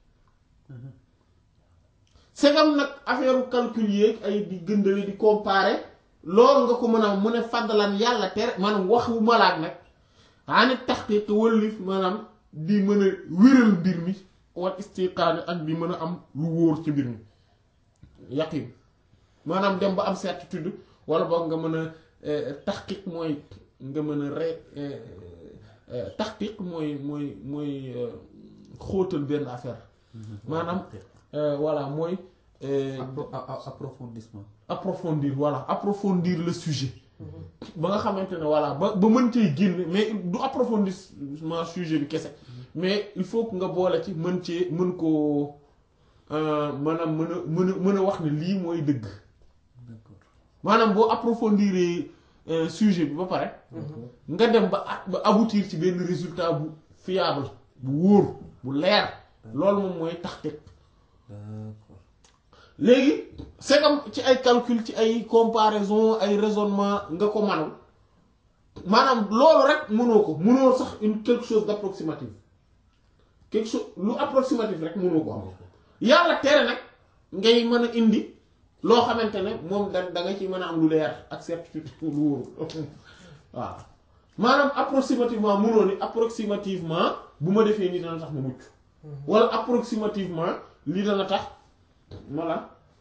segam nag affaire calcul yeeg ay di gëndale di comparer loolu nga ko mën a mu ne fàddalan yàlla tere maanaam wax wu malaat nag ani taxqiq wëllif maanaam di mën a wéral mbir mi wal istiqaani ak di mën a am lu wóor ci mbir mi yaqin maanaam dem ba am certitude wala boog nga mën a taxqiq mooy nga mën a re taxqiq mooy mooy mooy xóotal benn affaire maanaam voilà mooy Appro- a- a- approfondissement. approfondir voilà approfondir le sujet ba nga xamante ne voilà ba ba mën cee génn mais du approfondissement sujet bi kese mais il faut que nga boole ci mën cee mën koo maanaam mën a mën a mën a wax ne lii mooy dëgg D'accord. maanaam boo approfondir sujet bi ba pare nga dem ba a- ba aboutir ci benn résultat bu fiable bu wóor bu leer loolu moom mooy taxqiq D'accord. léegi c'est comme ci ay calcul ci ay comparaison ay raisonnement nga ko manul maanaam loolu rek mënoo ko mënoo sax une quelque chose d'approximatif quelque chose lu approximatif rek mënoo ko am yàlla tere nag ngay mën a indi loo xamante ne moom da da nga ci mën a am lu leer ak certitude lu wóor waaw maanaam approximativement mënoo ni approximativement bu ma defee nii dana tax ma mucc wala approximativement lii dana tax voilà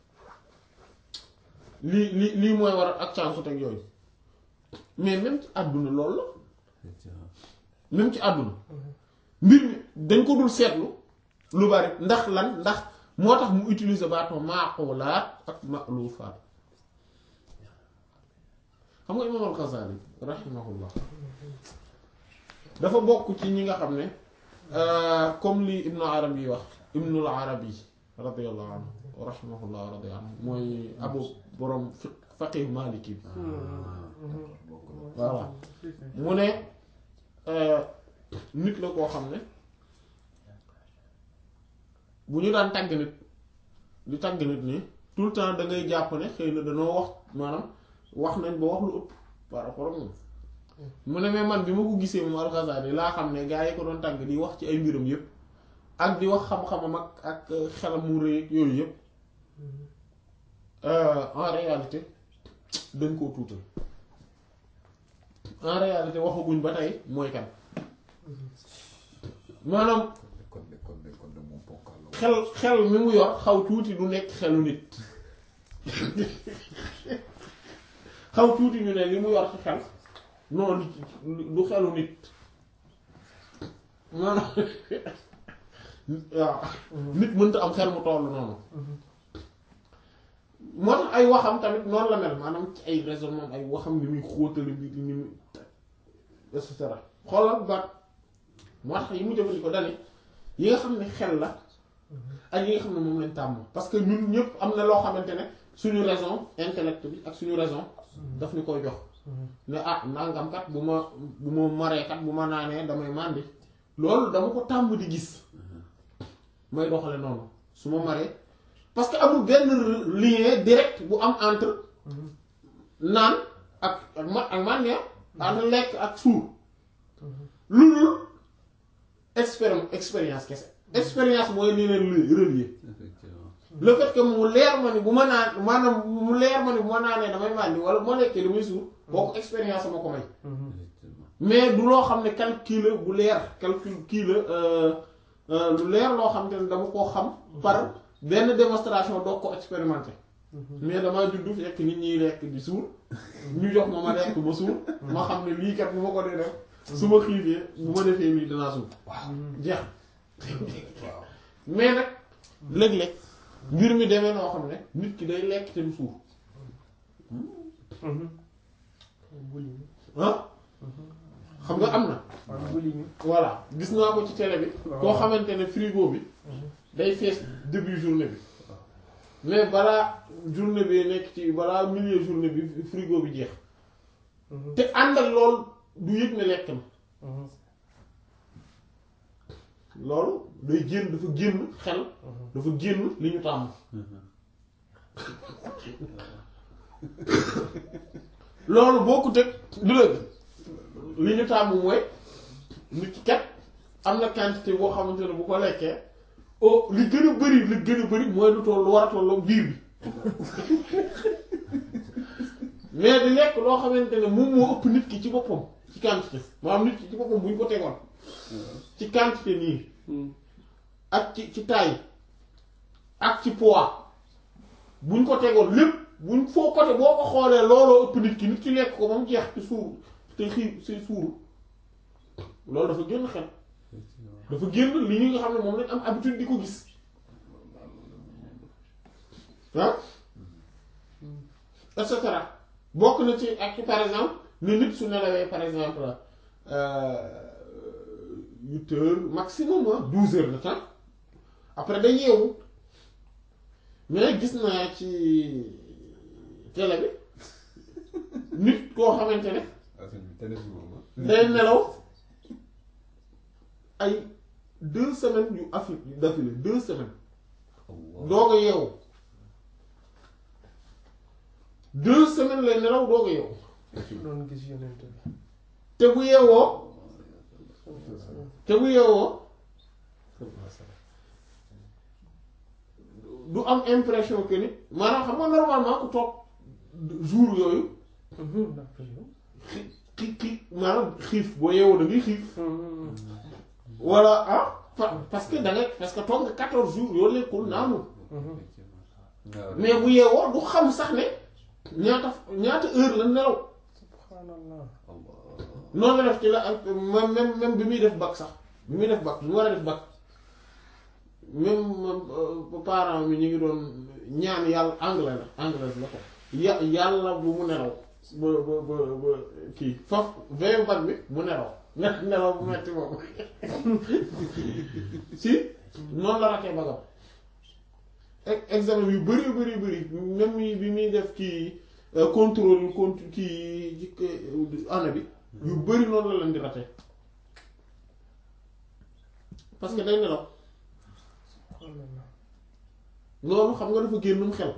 lii lii lii mooy war ak cànkut ak yooyu mais même ci àdduna loolu la Effectivement. même ci àdduna mbir mi dañ ko dul seetlu lu bari ndax lan ndax moo tax mu utiliser baatoo maaqulaat ak ma'lufaat xam nga imaam al-Ghazali rahimahullah dafa bokk ci ñi nga xam ne euh, comme li ibnu arabi wax ibnul arabi radiyallahu anhu rahimahullah radiyallahu anhu mooy abu borom fiq faqih maliki bi voilà mu ne euh, nit la koo xam ne bu ñu daan tàgg nit di tàgg nit nii tout le temps da ngay jàpp ne xëy na danoo wax maanaam wax nañ ba wax lu ëpp par rapport ak moom mu ne mais man bi ma ko gisee moom Al-Ghazali laa xam ne gaa yi ko doon tàgg di wax ci ay mbiram yépp ak di wax xam-xamam ak ak xelam mu rëy ak yooyu yépp euh, en réalité dañ koo tuutal en réalité waxaguñ ba tey mooy kan maanaam kon de kon de kon de moom ponkal la xel xel mi mu yor xaw tuuti du nekk xelu nit xaw tuuti ñu ne li mu yor ci xel non du xelu nit maanaam waaw nit mënta am xel mu toll noonu moo tax ay waxam tamit noonu la mel maanaam ci ay raisonnement ay waxam ni muy xóotale mbir ni muy et cetera xoolal baat moo tax yi mu jëfandikoo dane yi nga xam ne xel la ak yi nga xam ne moom lañ tàmm parce que ñun ñëpp am na loo xamante ne suñu raison intellect bi ak suñu raison daf ñu koy jox ne ah nangam kat bu ma bu ma maree kat bu ma naanee damay màndi loolu dama ko tàmm di gis may doxale noonu su ma maree parce que amul benn lien direct bu am entre naan ak ak ma ak màndi entre lekk ak suur lu dul expéri expérience kese expérience mooy li leen relier effectivement le fait que mu leer ma ni bu ma naan maanaam mu leer ma ni bu ma naanee damay màndi wala bu ma lekkee damay suur booku expérience sama ko may effectivement mais du loo xam ne calcul la bu leer calcul kii la euh, euh, lu leer loo xam te ne dama koo xam par benn démonstration doog ko expérimenter mais damaa juddu fekk nit ñiy lekk di suur ñu jox ma ma lekk ma suur ma xam ne lii kat bu ma ko dee def su ma xiifee bu ma defee lii danaa suur jeex waaw mais nag léeg-léeg mbir mi demee noo xam ne nit ki day lekk te du suur boulimie ah xam nga am na waaw boulimie voilà gis naa ko ci télé bi Waaw. koo xamante ne frigo bi day fees début journée bi mais balaa journée bi nekk ci balaa milieu journée bi frigo bi jeex te ànd ak loolu du yëg ne lekk na loolu day génn dafa génn xel dafa génn li ñu tàmm loolu boo ko teg du la li ñu tàmm mooy nit ki kat am na quantité boo xamante ne bu ko lekkee oh li gën a bari li gën a bari mooy lu toll lu war a tolloo biir bi mais di lekk loo xamante ne moom moo ëpp nit ki ci boppam ci quantité maanaam nit ki ci boppam bu ñu ko tegoon ci quantité nii ak ci ci taille ak ci poids buñ ko tegoon lépp buñ foo côté boo ko xoolee looloo ëpp nit ki nit ki lekk ko moom jeex ci suur te xiif si suuru loolu dafa génn xel dafa génn li ñu nga xam ne moom lañ am habitude di ko gis ah et cetera bokk na ci ak par exemple ne nit su nelawee par exemple huit heures maximum ah douze heures de temps après day yeewu mais gis naa ci télé bi nit koo xamante ne ah sëñ bi télé bi moom day nelaw ay deux semaines yu affi d'affilée deux semaines doog a yeewu deux semaines lay nelaw doog a yeewu doon gis yonent bi te bu yeewoo te bu yeewoo du am impression que ni maanaam xam nga normalement ku toog jour yooyu ndax yow xi xi xi maanaam xiif boo yeewoo da ngay xiif wala ah pa- parce que da ngay parce que toog nga quatorze jours yoo lekkul naanul mais bu yeewoo du xam sax ne ñaata ñaata heure la nelaw subhanallah noonu la def ci la ak même même même bi muy def bac sax bi muy def bac bi mu war a def bac même euh, parent mi ñu ngi doon ñaan yàlla anglais la anglais la ko ya yàlla bu mu nelaw ba ba ba ba kii faf veille bac bi mu nelaw ne nelaw bu metti moom si noonu la ratee bagam ex- examen yu bari bari bari même yi bi muy def kii euh, contrôle contrôle kii ci année bi yu bari noonu la leen di rate parce que day nelaw subhanallah loolu xam nga dafa génnum xel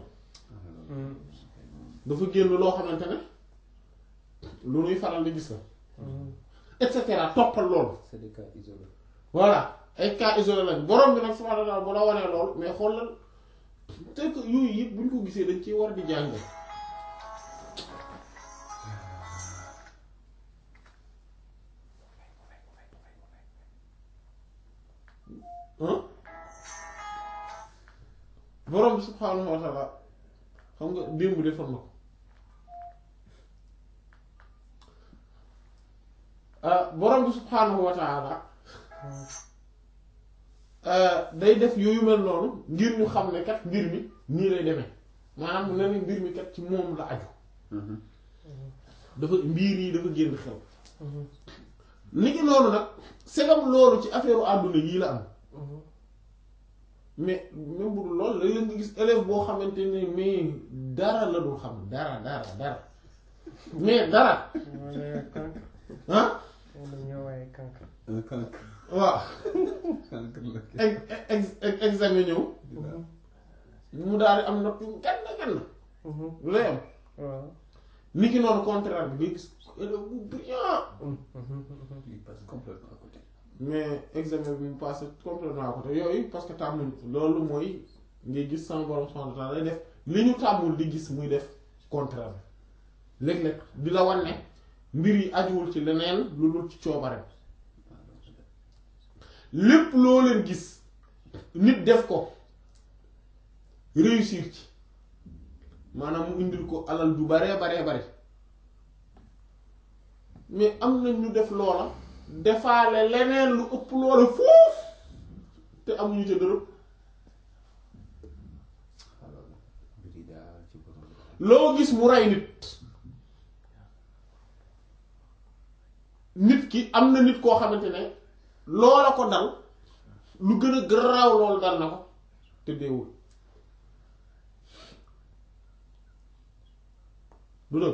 dafa génn loo xamante ne lu nuy faral di gis la et cetera toppal loolu C'est des cas isolés. voilà ay cas isolé lañ borom bi nag subhaanahu wa ta'aala bu la wanee loolu mais xoolal te que yooyu yëpp bu ñu ko gisee dañ ciy war di jàng ah borom bi subhaanahu wa ta'aala xam nga démb defoon na ko ah borom bi subhaanahu wa ta'aala day def yooyu mel noonu ngir ñu xam ne kat mbir mi nii lay demee maanaam ne ni mbir mi kat ci moom la aju dafa mbir yi dafa génn xew ni ki noonu nag segam loolu ci affaire àdduna yii la am mais même bu dul loolu léeg-léeg nga gis élève boo xamante ne mais dara la dul xam dara dara dara mais dara wala kank ah wala ñëwaay kank un cancre waaw cancre la kii. ex ex ex- examen ñëw mu daal di am nopp yu gann gann lu lay am waaw ni ki noonu contraire bi nga gis élève bu brillant il passe complètement à côté. mais examen bi mu passé complètement à côté yooyu parce que tàmmuñ loolu mooy ngay gis sama borom subhanahu wa ta'ala lay def li ñu tàmmul di gis muy def contraire bi léeg-léeg di la wan ne mbir yi ajuwul ci leneen lu dul ci coobareem lépp loo leen gis nit def ko réussir ci maanaam mu indil ko alal ju baree baree bare mais am na ñu def loola defaale leneen lu ëpp loola fuuf te amuñu ca dërëm alors mbir yi daal ci borom loo gis mu rey nit nit ki am na nit koo xamante ne loola ko dal lu gën a garaaw loolu dal na ko te deewul du dëgg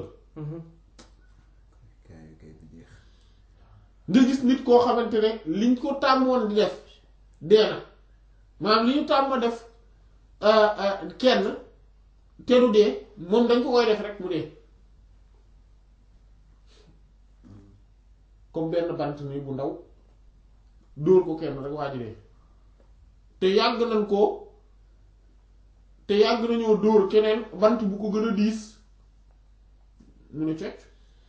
kay kay du jeex. nga gis nit koo xamante ne liñ ko tàmmoon di def dee na maanaam li ñu tàmm def euh, euh, kenn te du dee moom dañ ko koy def rek mu dee comme benn bant nii bu ndaw dóor ko kenn rek waa ji dee te yàgg nañ ko te yàgg nañoo dóor keneen bant bu ko gën a diis mu ne cocc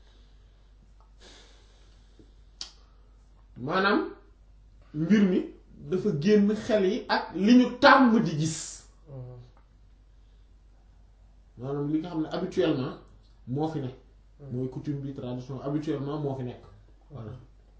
maanaam mbir mi dafa génn xel yi ak li ñu tàmm di gis maanaam li nga xam ne habituellement moo fi nekk mooy coutume bi tradition habituellement moo fi nekk voilà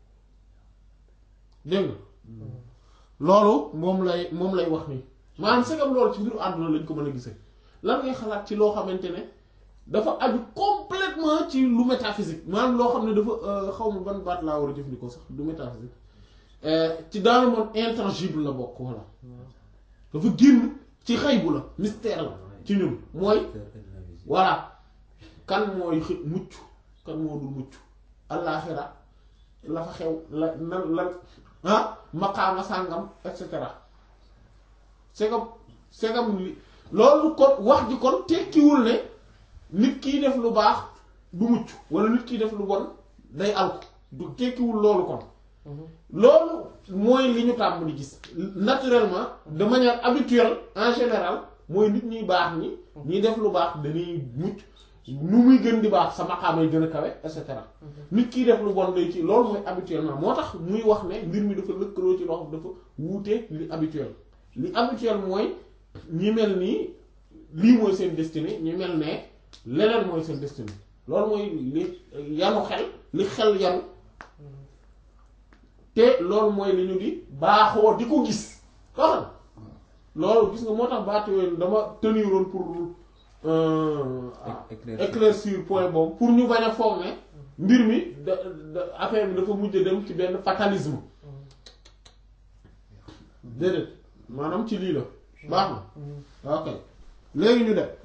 dégg nga loolu moom lay moom lay wax nii maanaam segam loolu ci mbiru àdduna lañ ko mën a gisee lan ngay xalaat ci loo xamante ne dafa aju complètement ci lu métaphysique maanaam loo xam ne dafa xaw ma ban baat laa war a jëfandikoo sax du métaphysique ci dans le monde intangible la bokk voilà dafa génn ci xaybu la mystère la ci ñun mooy voilà kan mooy xë- mucc kan moo dul mucc allaaxira la fa xew la nan lan ah maqaama sàngam et cetera segam segam li loolu kon wax ji kon tekkiwul ne nit kiy def lu baax du mucc wala nit kiy def lu bon day alko du tekkiwul loolu kon loolu mooy li ñu tàmm di gis naturellement de manière habituelle en général mooy nit ñuy baax ñi ñiy def lu baax dañuy mucc nu muy gën di baax sa maqaamay gën a kawe et cetera nit kiy def lu bon day ci loolu mooy habituellement moo tax muy wax ne mbir mi dafa lëkkaloo ci loo xam dafa wuuteeg li habituel li habituel mooy ñi mel nii lii mooy seen destinée ñi mel ne leneen mooy seen destinée loolu mooy li yanu xel li xel yanu te loolu mooy li ñu di baaxoo di ko gis xam loolu gis nga moo tax baat yooyu dama teniroon pour euh, éclaircir. éclaircir point boobu pour ñu bañ a foog ne mbir mi da da affaire bi dafa mujj dem ci benn fatalisme déedéet maanaam ci lii la baax na ok léegi ñu dem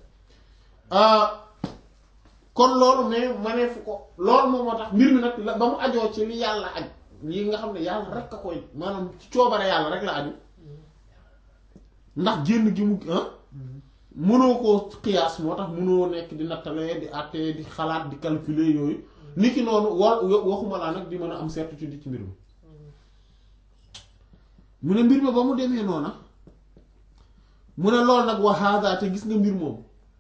kon loolu mais maneefu ko loolu moom moo tax mbir mi nag la ba mu ajoo ci li yàlla aj yi nga xam ne yàlla rek a koy maanaam ci coobare yàlla rek la aju ndax génn gi mu ah mënoo koo xiyaas moo tax mënoo nekk di nattale di àtte di xalaat di calculer yooyu niki noonu wa waxuma laa nag di mën a am certitude ci mbir mi mu ne mbir mi ba mu demee noona mu ne loolu nag wa hada te gis nga mbir moom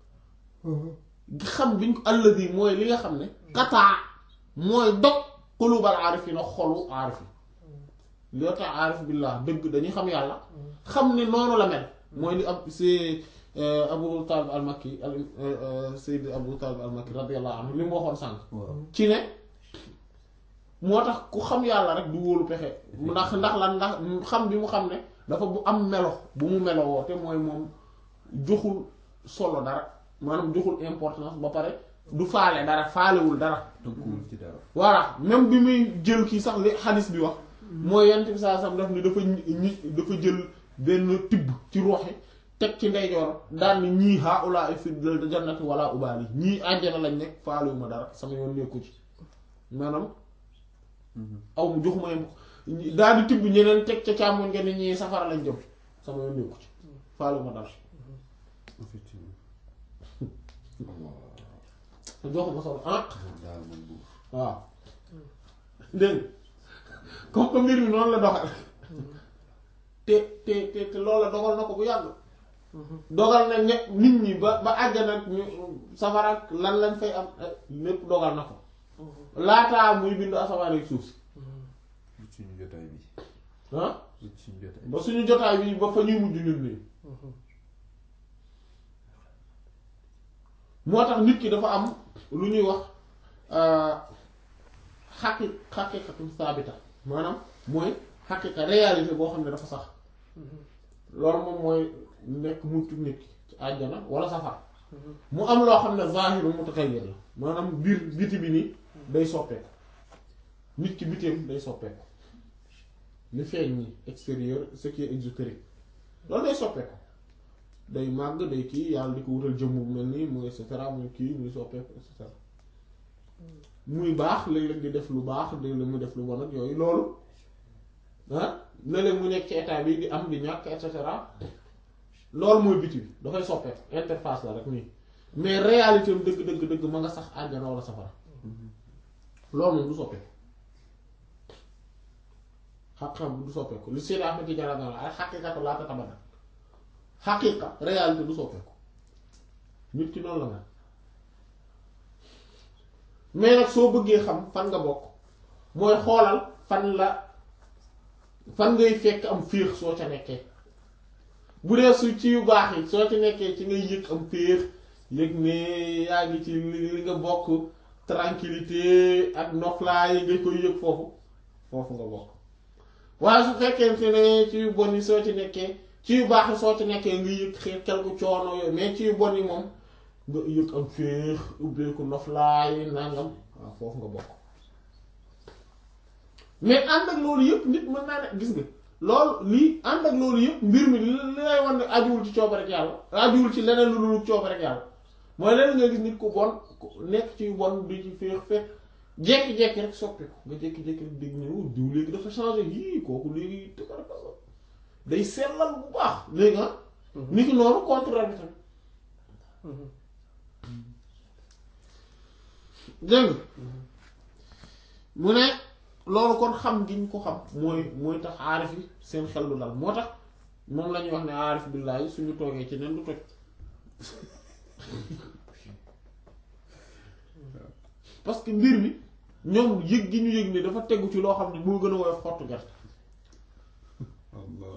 xam biñ ko alladi mooy li nga xam ne kataa mooy dog xulubal aarif yi na xolu aarif yi loo tax aarif billah dëgg dañuy xam yàlla xam ne noonu la mel mooy li ab si abu talib al makki al sayyid abu talib al makki radiyallahu anhu li mu waxoon sànq waaw ci ne moo tax ku xam yàlla rek du wóolu pexe ndax ndax lan ndax xam bi mu xam ne dafa bu am melo bu mu melo woo te mooy moom joxul solo dara maanaam joxul importance ba pare du faale dara faalewul dara tënkuwul ci dara voilà même bi muy jël kii sax li xadis bi wax mooy yent bi saa sam daf ni dafa ñi dafa jël benn tibb ci ruuxi teg ci ndeyjoor daan ni ñii haula fi jannati wala ubaali ñii àjjana lañ nekk faalewu ma dara sama yoon nekku ci maanaam aw mu joxuma yem daal di tibb ñeneen teg ca càmmoñ nga ni ñii safara lañ jëm sama yoon nekku ci faalewu ma dara effectivement joxuma solo ah daal man buur waaw dégg nga comme que mbir mi noonu la doxal te te te te loolu la dogal na ko bu yàgg dogal na ne nit ñi ba ba àjjana ak ñu safara ak lan lañ fay am eh, lépp dogal na ko laataa muy bindu asamaan ak suuf si lu suñu jotaay bi ah lu suñu jotaay ba suñu jotaay bi ba fa ñuy mujj ñun nii moo tax nit ki dafa am lu ñuy wax xaqi xaqiqatu saabita maanaam mooy xaqiqa réalité boo xam ne dafa sax loolu moom mooy nekk muccu nit ki ci àjjana wala safar mu am loo xam ne zaahiru mutatayyir la maanaam biir biti bi nii day soppeeku nit ki biteem day soppeeku li feeñ nii extérieur ce qui est exotérique loolu day soppeeku day màgg day kii yàlla di ko wutal jëmm bu mel nii muy et cetera muy kii muy soppeeku et cetera muy baax léeg-léeg di def lu baax léeg-léeg mu def lu bon ak yooyu loolu ah léeg-léeg mu nekk ci état bi di am di ñàkk et cetera loolu mooy biti bi dafay soppeeku interface la rek nii mais réalité am dëgg dëgg dëgg ma nga sax àjjana wala safara loolu moom du soppeeku xaq-xam du soppeeku li Seydi Ahmed Tidiane dana ay xaqiqatu laa tatabadal xaqiqa réalité du soppeeku nit ki noonu la mel mais nag soo bëggee xam fan nga bokk mooy xoolal fan la fan ngay fekk am féex soo ca nekkee bu dee su ci yu baax yi soo ci nekkee ci ngay yëg am féex yëg ne yaa ngi ci li li nga bokk tranquillité ak noflaay yi nga koy yëg foofu foofu nga bokk waaye su fekkente ne ci yu bon yi soo ci nekkee ci yu baax yi soo ci nekkee nga yëg xeet quelque coono yooyu mais ci yu bon yi moom nga yëg am féex ubbeeku noflaay nangam waaw foofu nga bokk mais ànd ak loolu yëpp nit mën naa ne gis nga loolu lii ànd ak loolu yëpp mbir mi li li lay wan ne ajuwul ci cooba rek yàlla ajuwul ci leneen lu dul cooba rek yàlla mooy leneen nga gis nit ku bon ku nekk ci yu bon di ci féex fekk jékki-jékki rek soppeeku nga jékki-jékki rek dégg ne oh diw léegi dafa changé yii kooku léegi tëkkarakasa day sellal bu baax léegi ah nit ki noonu contraire bi tamit dégg nga mu ne loolu kon xam gi ñu ko xam mooy mooy tax aarif yi seen xel du dal moo tax moom la ñuy wax ne aarif billaahi suñu toogee ci nen du toj parce que mbir mi ñoom yëg gi ñu yëg ni dafa tegu ci loo xam ne moo gën a woyof xottu gerte Allah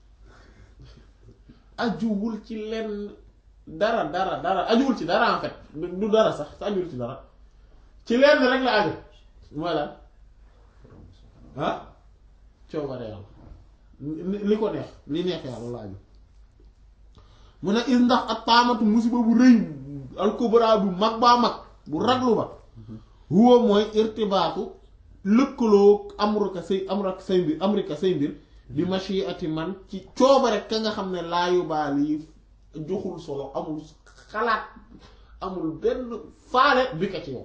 ajuwul ci lenn dara dara dara ajuwul ci dara en fait du du dara sax te ajuwul ci dara ci lenn rek la aju mooy lan ah coobare yàlla li li ko neex li neex yàlla la aju mu ne is ndax ak taamatu musiba bu rëy alkubra bu mag baa mag bu raglu ba huwa mooy irtibaatu lëkkaloo amruka say amraka say mbir amrika say mbir bi mashiati man ci coobare ka nga xam ne laayu baal yi joxul solo amul xalaat amul benn faale bi ka ci yow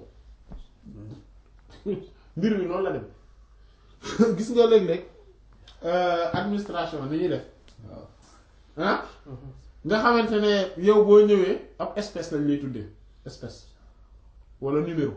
mbir mi noonu la dem gis nga léeg-léeg administration ni ñuy def waaw ah nga xamante ne yow boo ñëwee ab espèce lañ lay tuddee espèce walla numéro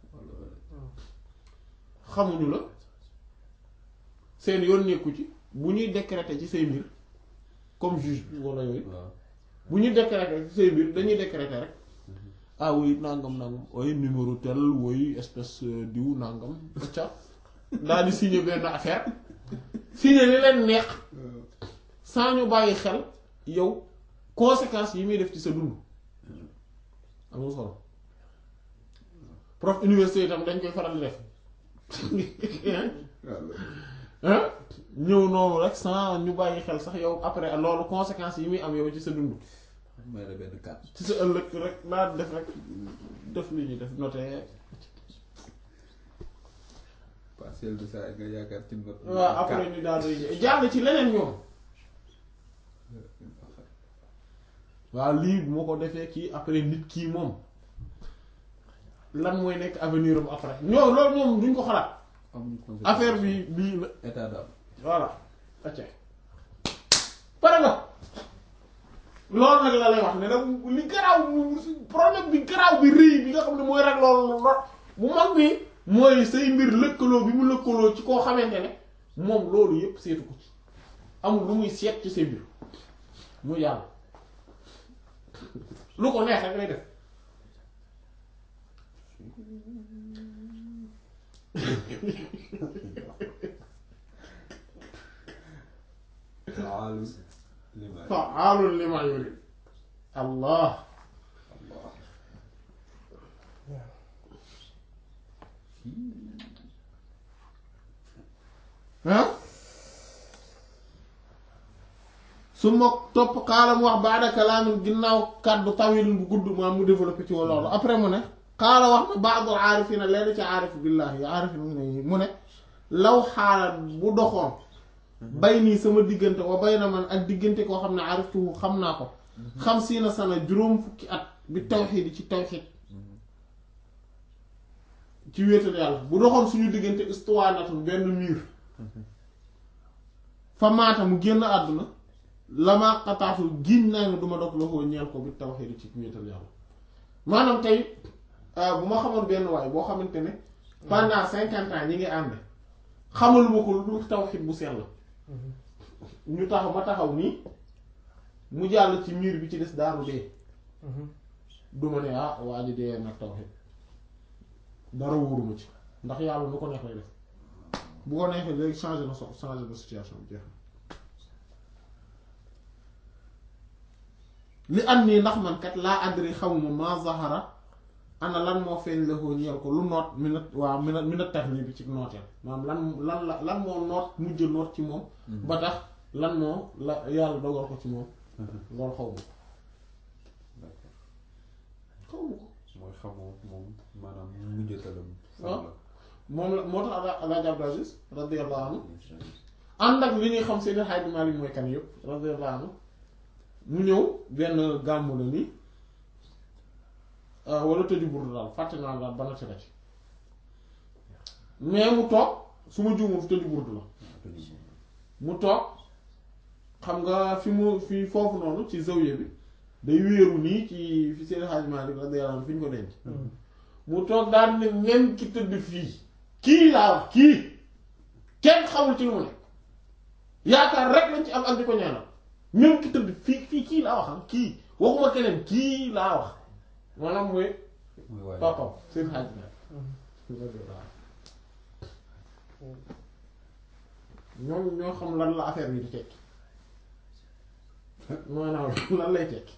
xamuñu la seen yoon nekku ci bu ñuy décréter ci say mbir comme juge bi walla yooyu waaw bu ñuy décréter ci say mbir dañuy décréter rek ah oui nangam nangam ooy numéro tel woy espèce euh, diw nangam ca daal di signer benn affaire signer li leen neex sans ñu bàyyi xel yow conséquences yi muy def ci sa dund amul solo prof université itam dañ koy faral di def ah ñëw noonu rek sans ñu bàyyi xel sax yow après loolu conséquences yi muy am yow ci sa dund may la benn carte ci sa ëllëg rek daal def rek def li ñuy def noté partiel de ça nga yaakaar ci note waaw après ñu daal di jàll ci leneen ñoom waaw lii bu ma ko defee kii après nit kii moom lan mooy nekk avenir am après ñoo loolu ñoom duñ ko xalaat amuñu concept affaire bi bii la état d'âme voilà acca pare nga loolu nag la lay wax ne nag li garaaw problème bi garaaw bi rëy bi nga xam ne mooy rek loolu lo bu mag bi mooy say mbir lëkkaloo bi mu lëkkaloo ci koo xamante ne moom loolu yépp seetu ko ci amul lu muy seet ci say mbir mu yàlla lu ko neex rek lay def faalu lima fa'aalun limaa yurid allah ah su ma topp xaalam wax baada kalaamin ginnaaw kàddu tawilin bu gudd maam mu développé ci loolu après mu ne xaala wax na baadul aarifina leen ci aarif billaahi aarif mu ne law xaala bu doxoon bay nii sama diggante wa bay na man ak diggante koo xam ne ariftuhu xam naa ko xam si na sana juróom fukki at bi tawxiid ci tawxiid ci wéetal yàlla bu doxoon suñu diggante istuwaanatul benn mur fa maata mu génn àdduna lamaa xataafu giñ naa ne duma dog loxoo ñeel ko bi tawxiid ci wéetal yàlla maanaam tey bu ma xamoon benn waay boo xamante ne pendant cinquante ans ñi ngi ànd xamaluma ko lu dul tawxiid bu sell ñu taxaw ma taxaw nii mu jàll ci miir bi ci des daanu dee duma ne ah waa ji dee nag tawxiid dara wóoruma ci ndax yàlla nu ko neex lay def bu ko neexee léegi changer na so changer na situation bi jeex na li am nii ndax man kat laa adri xamuma ma zahara ana lan moo feeñ la koo ñeel ko lu noot mi na waaw mi na mi na tax nii bi ci nooteel maanaam lan lan la lan moo noot mujj noot ci moom ba tax lan moo la yàlla dogal ko ci moom loolu xaw ma ko xaw ma ko mooy xamoo moom maanaam mujjatalam waaw moom la moo tax ala Alaaji Abdul Aziz radiyallahu anhu ànd ak li ñuy xam Seydi Hadji Malick mooy kan yëpp radiyallahu anhu mu ñëw benn gàmmu la nii wala tëju burdu daal fàtte naa daal bana ci la ci mais mu toog su ma juumul tëju burdu la mu toog xam nga fi mu fi foofu noonu ci zawiya bi day wéeru nii ci fi Seydi Hadji Malick radiyallahu anhu fi ñu ko denc mu toog daal ne même ki tëdd fii kii laa wax kii kenn xamul ci lu mu ne yaakaar rek lañ ci am ak di ko ñaanal même ki tëdd fii fii kii laa wax am kii waxuma keneen kii laa wax maanaam mooy mooy waaye papam seen xaaj na ñoom ñoo xam lan la affaire bi di tekki maanaam lan lay tekki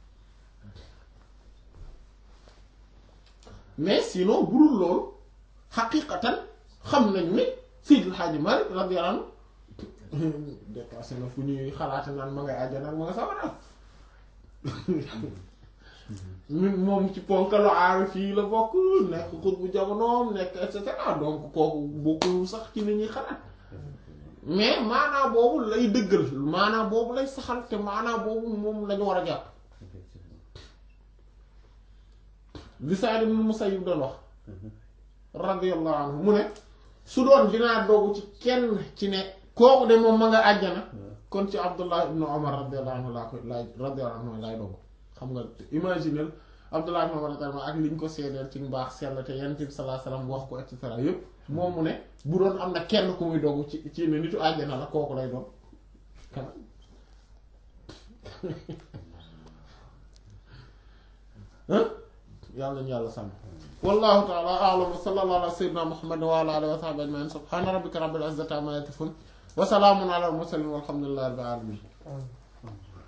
mais sinon burul loolu xaqiqatan xam nañu ne Seydil Hadji Malick radiyallahu anhu dépassé na fu ñuy xalaate naan ma ngay àjjana ak ma nga sawara ñun moom ci ponkalu aari fii la bokk nekk xut bu jamonoom nekk et cetera donc kooku bokkul sax ci ni ñuy xalaat mais maanaa boobu lay dëggal maanaa boobu lay saxal te maanaa boobu moom lañu war a jàpp li Saïd ibn Musayyib doon wax radiyallahu anhu mu ne su doon dinaa doogu ci kenn ci ne kooku de moom ma nga àjjana kon ci Abdullah ibn Umar radiyallahu anhu laa koy laay radiyallahu anhu laay doogu xam nga imaginel Abdullah ibn Umar radiyallahu ak li ñu ko seedeel ci mbaax sell te Yonent bi sallallahu alayhi wasallam wax ko et cetera yépp moom mu ne bu doon am na kenn ku muy doogu ci ci ne nitu àjjana la kooku lay doon kan yàlla nañu yàlla sàmm wallahu taala a'lam wa sallallahu ala sayyidina muhammadin wa ala alihi wa sahbihi ajma'in subhana rabbika rabbil izzati amma yasifun wa salamun ala al mursalin walhamdulillahi rabbil alamin Amiin.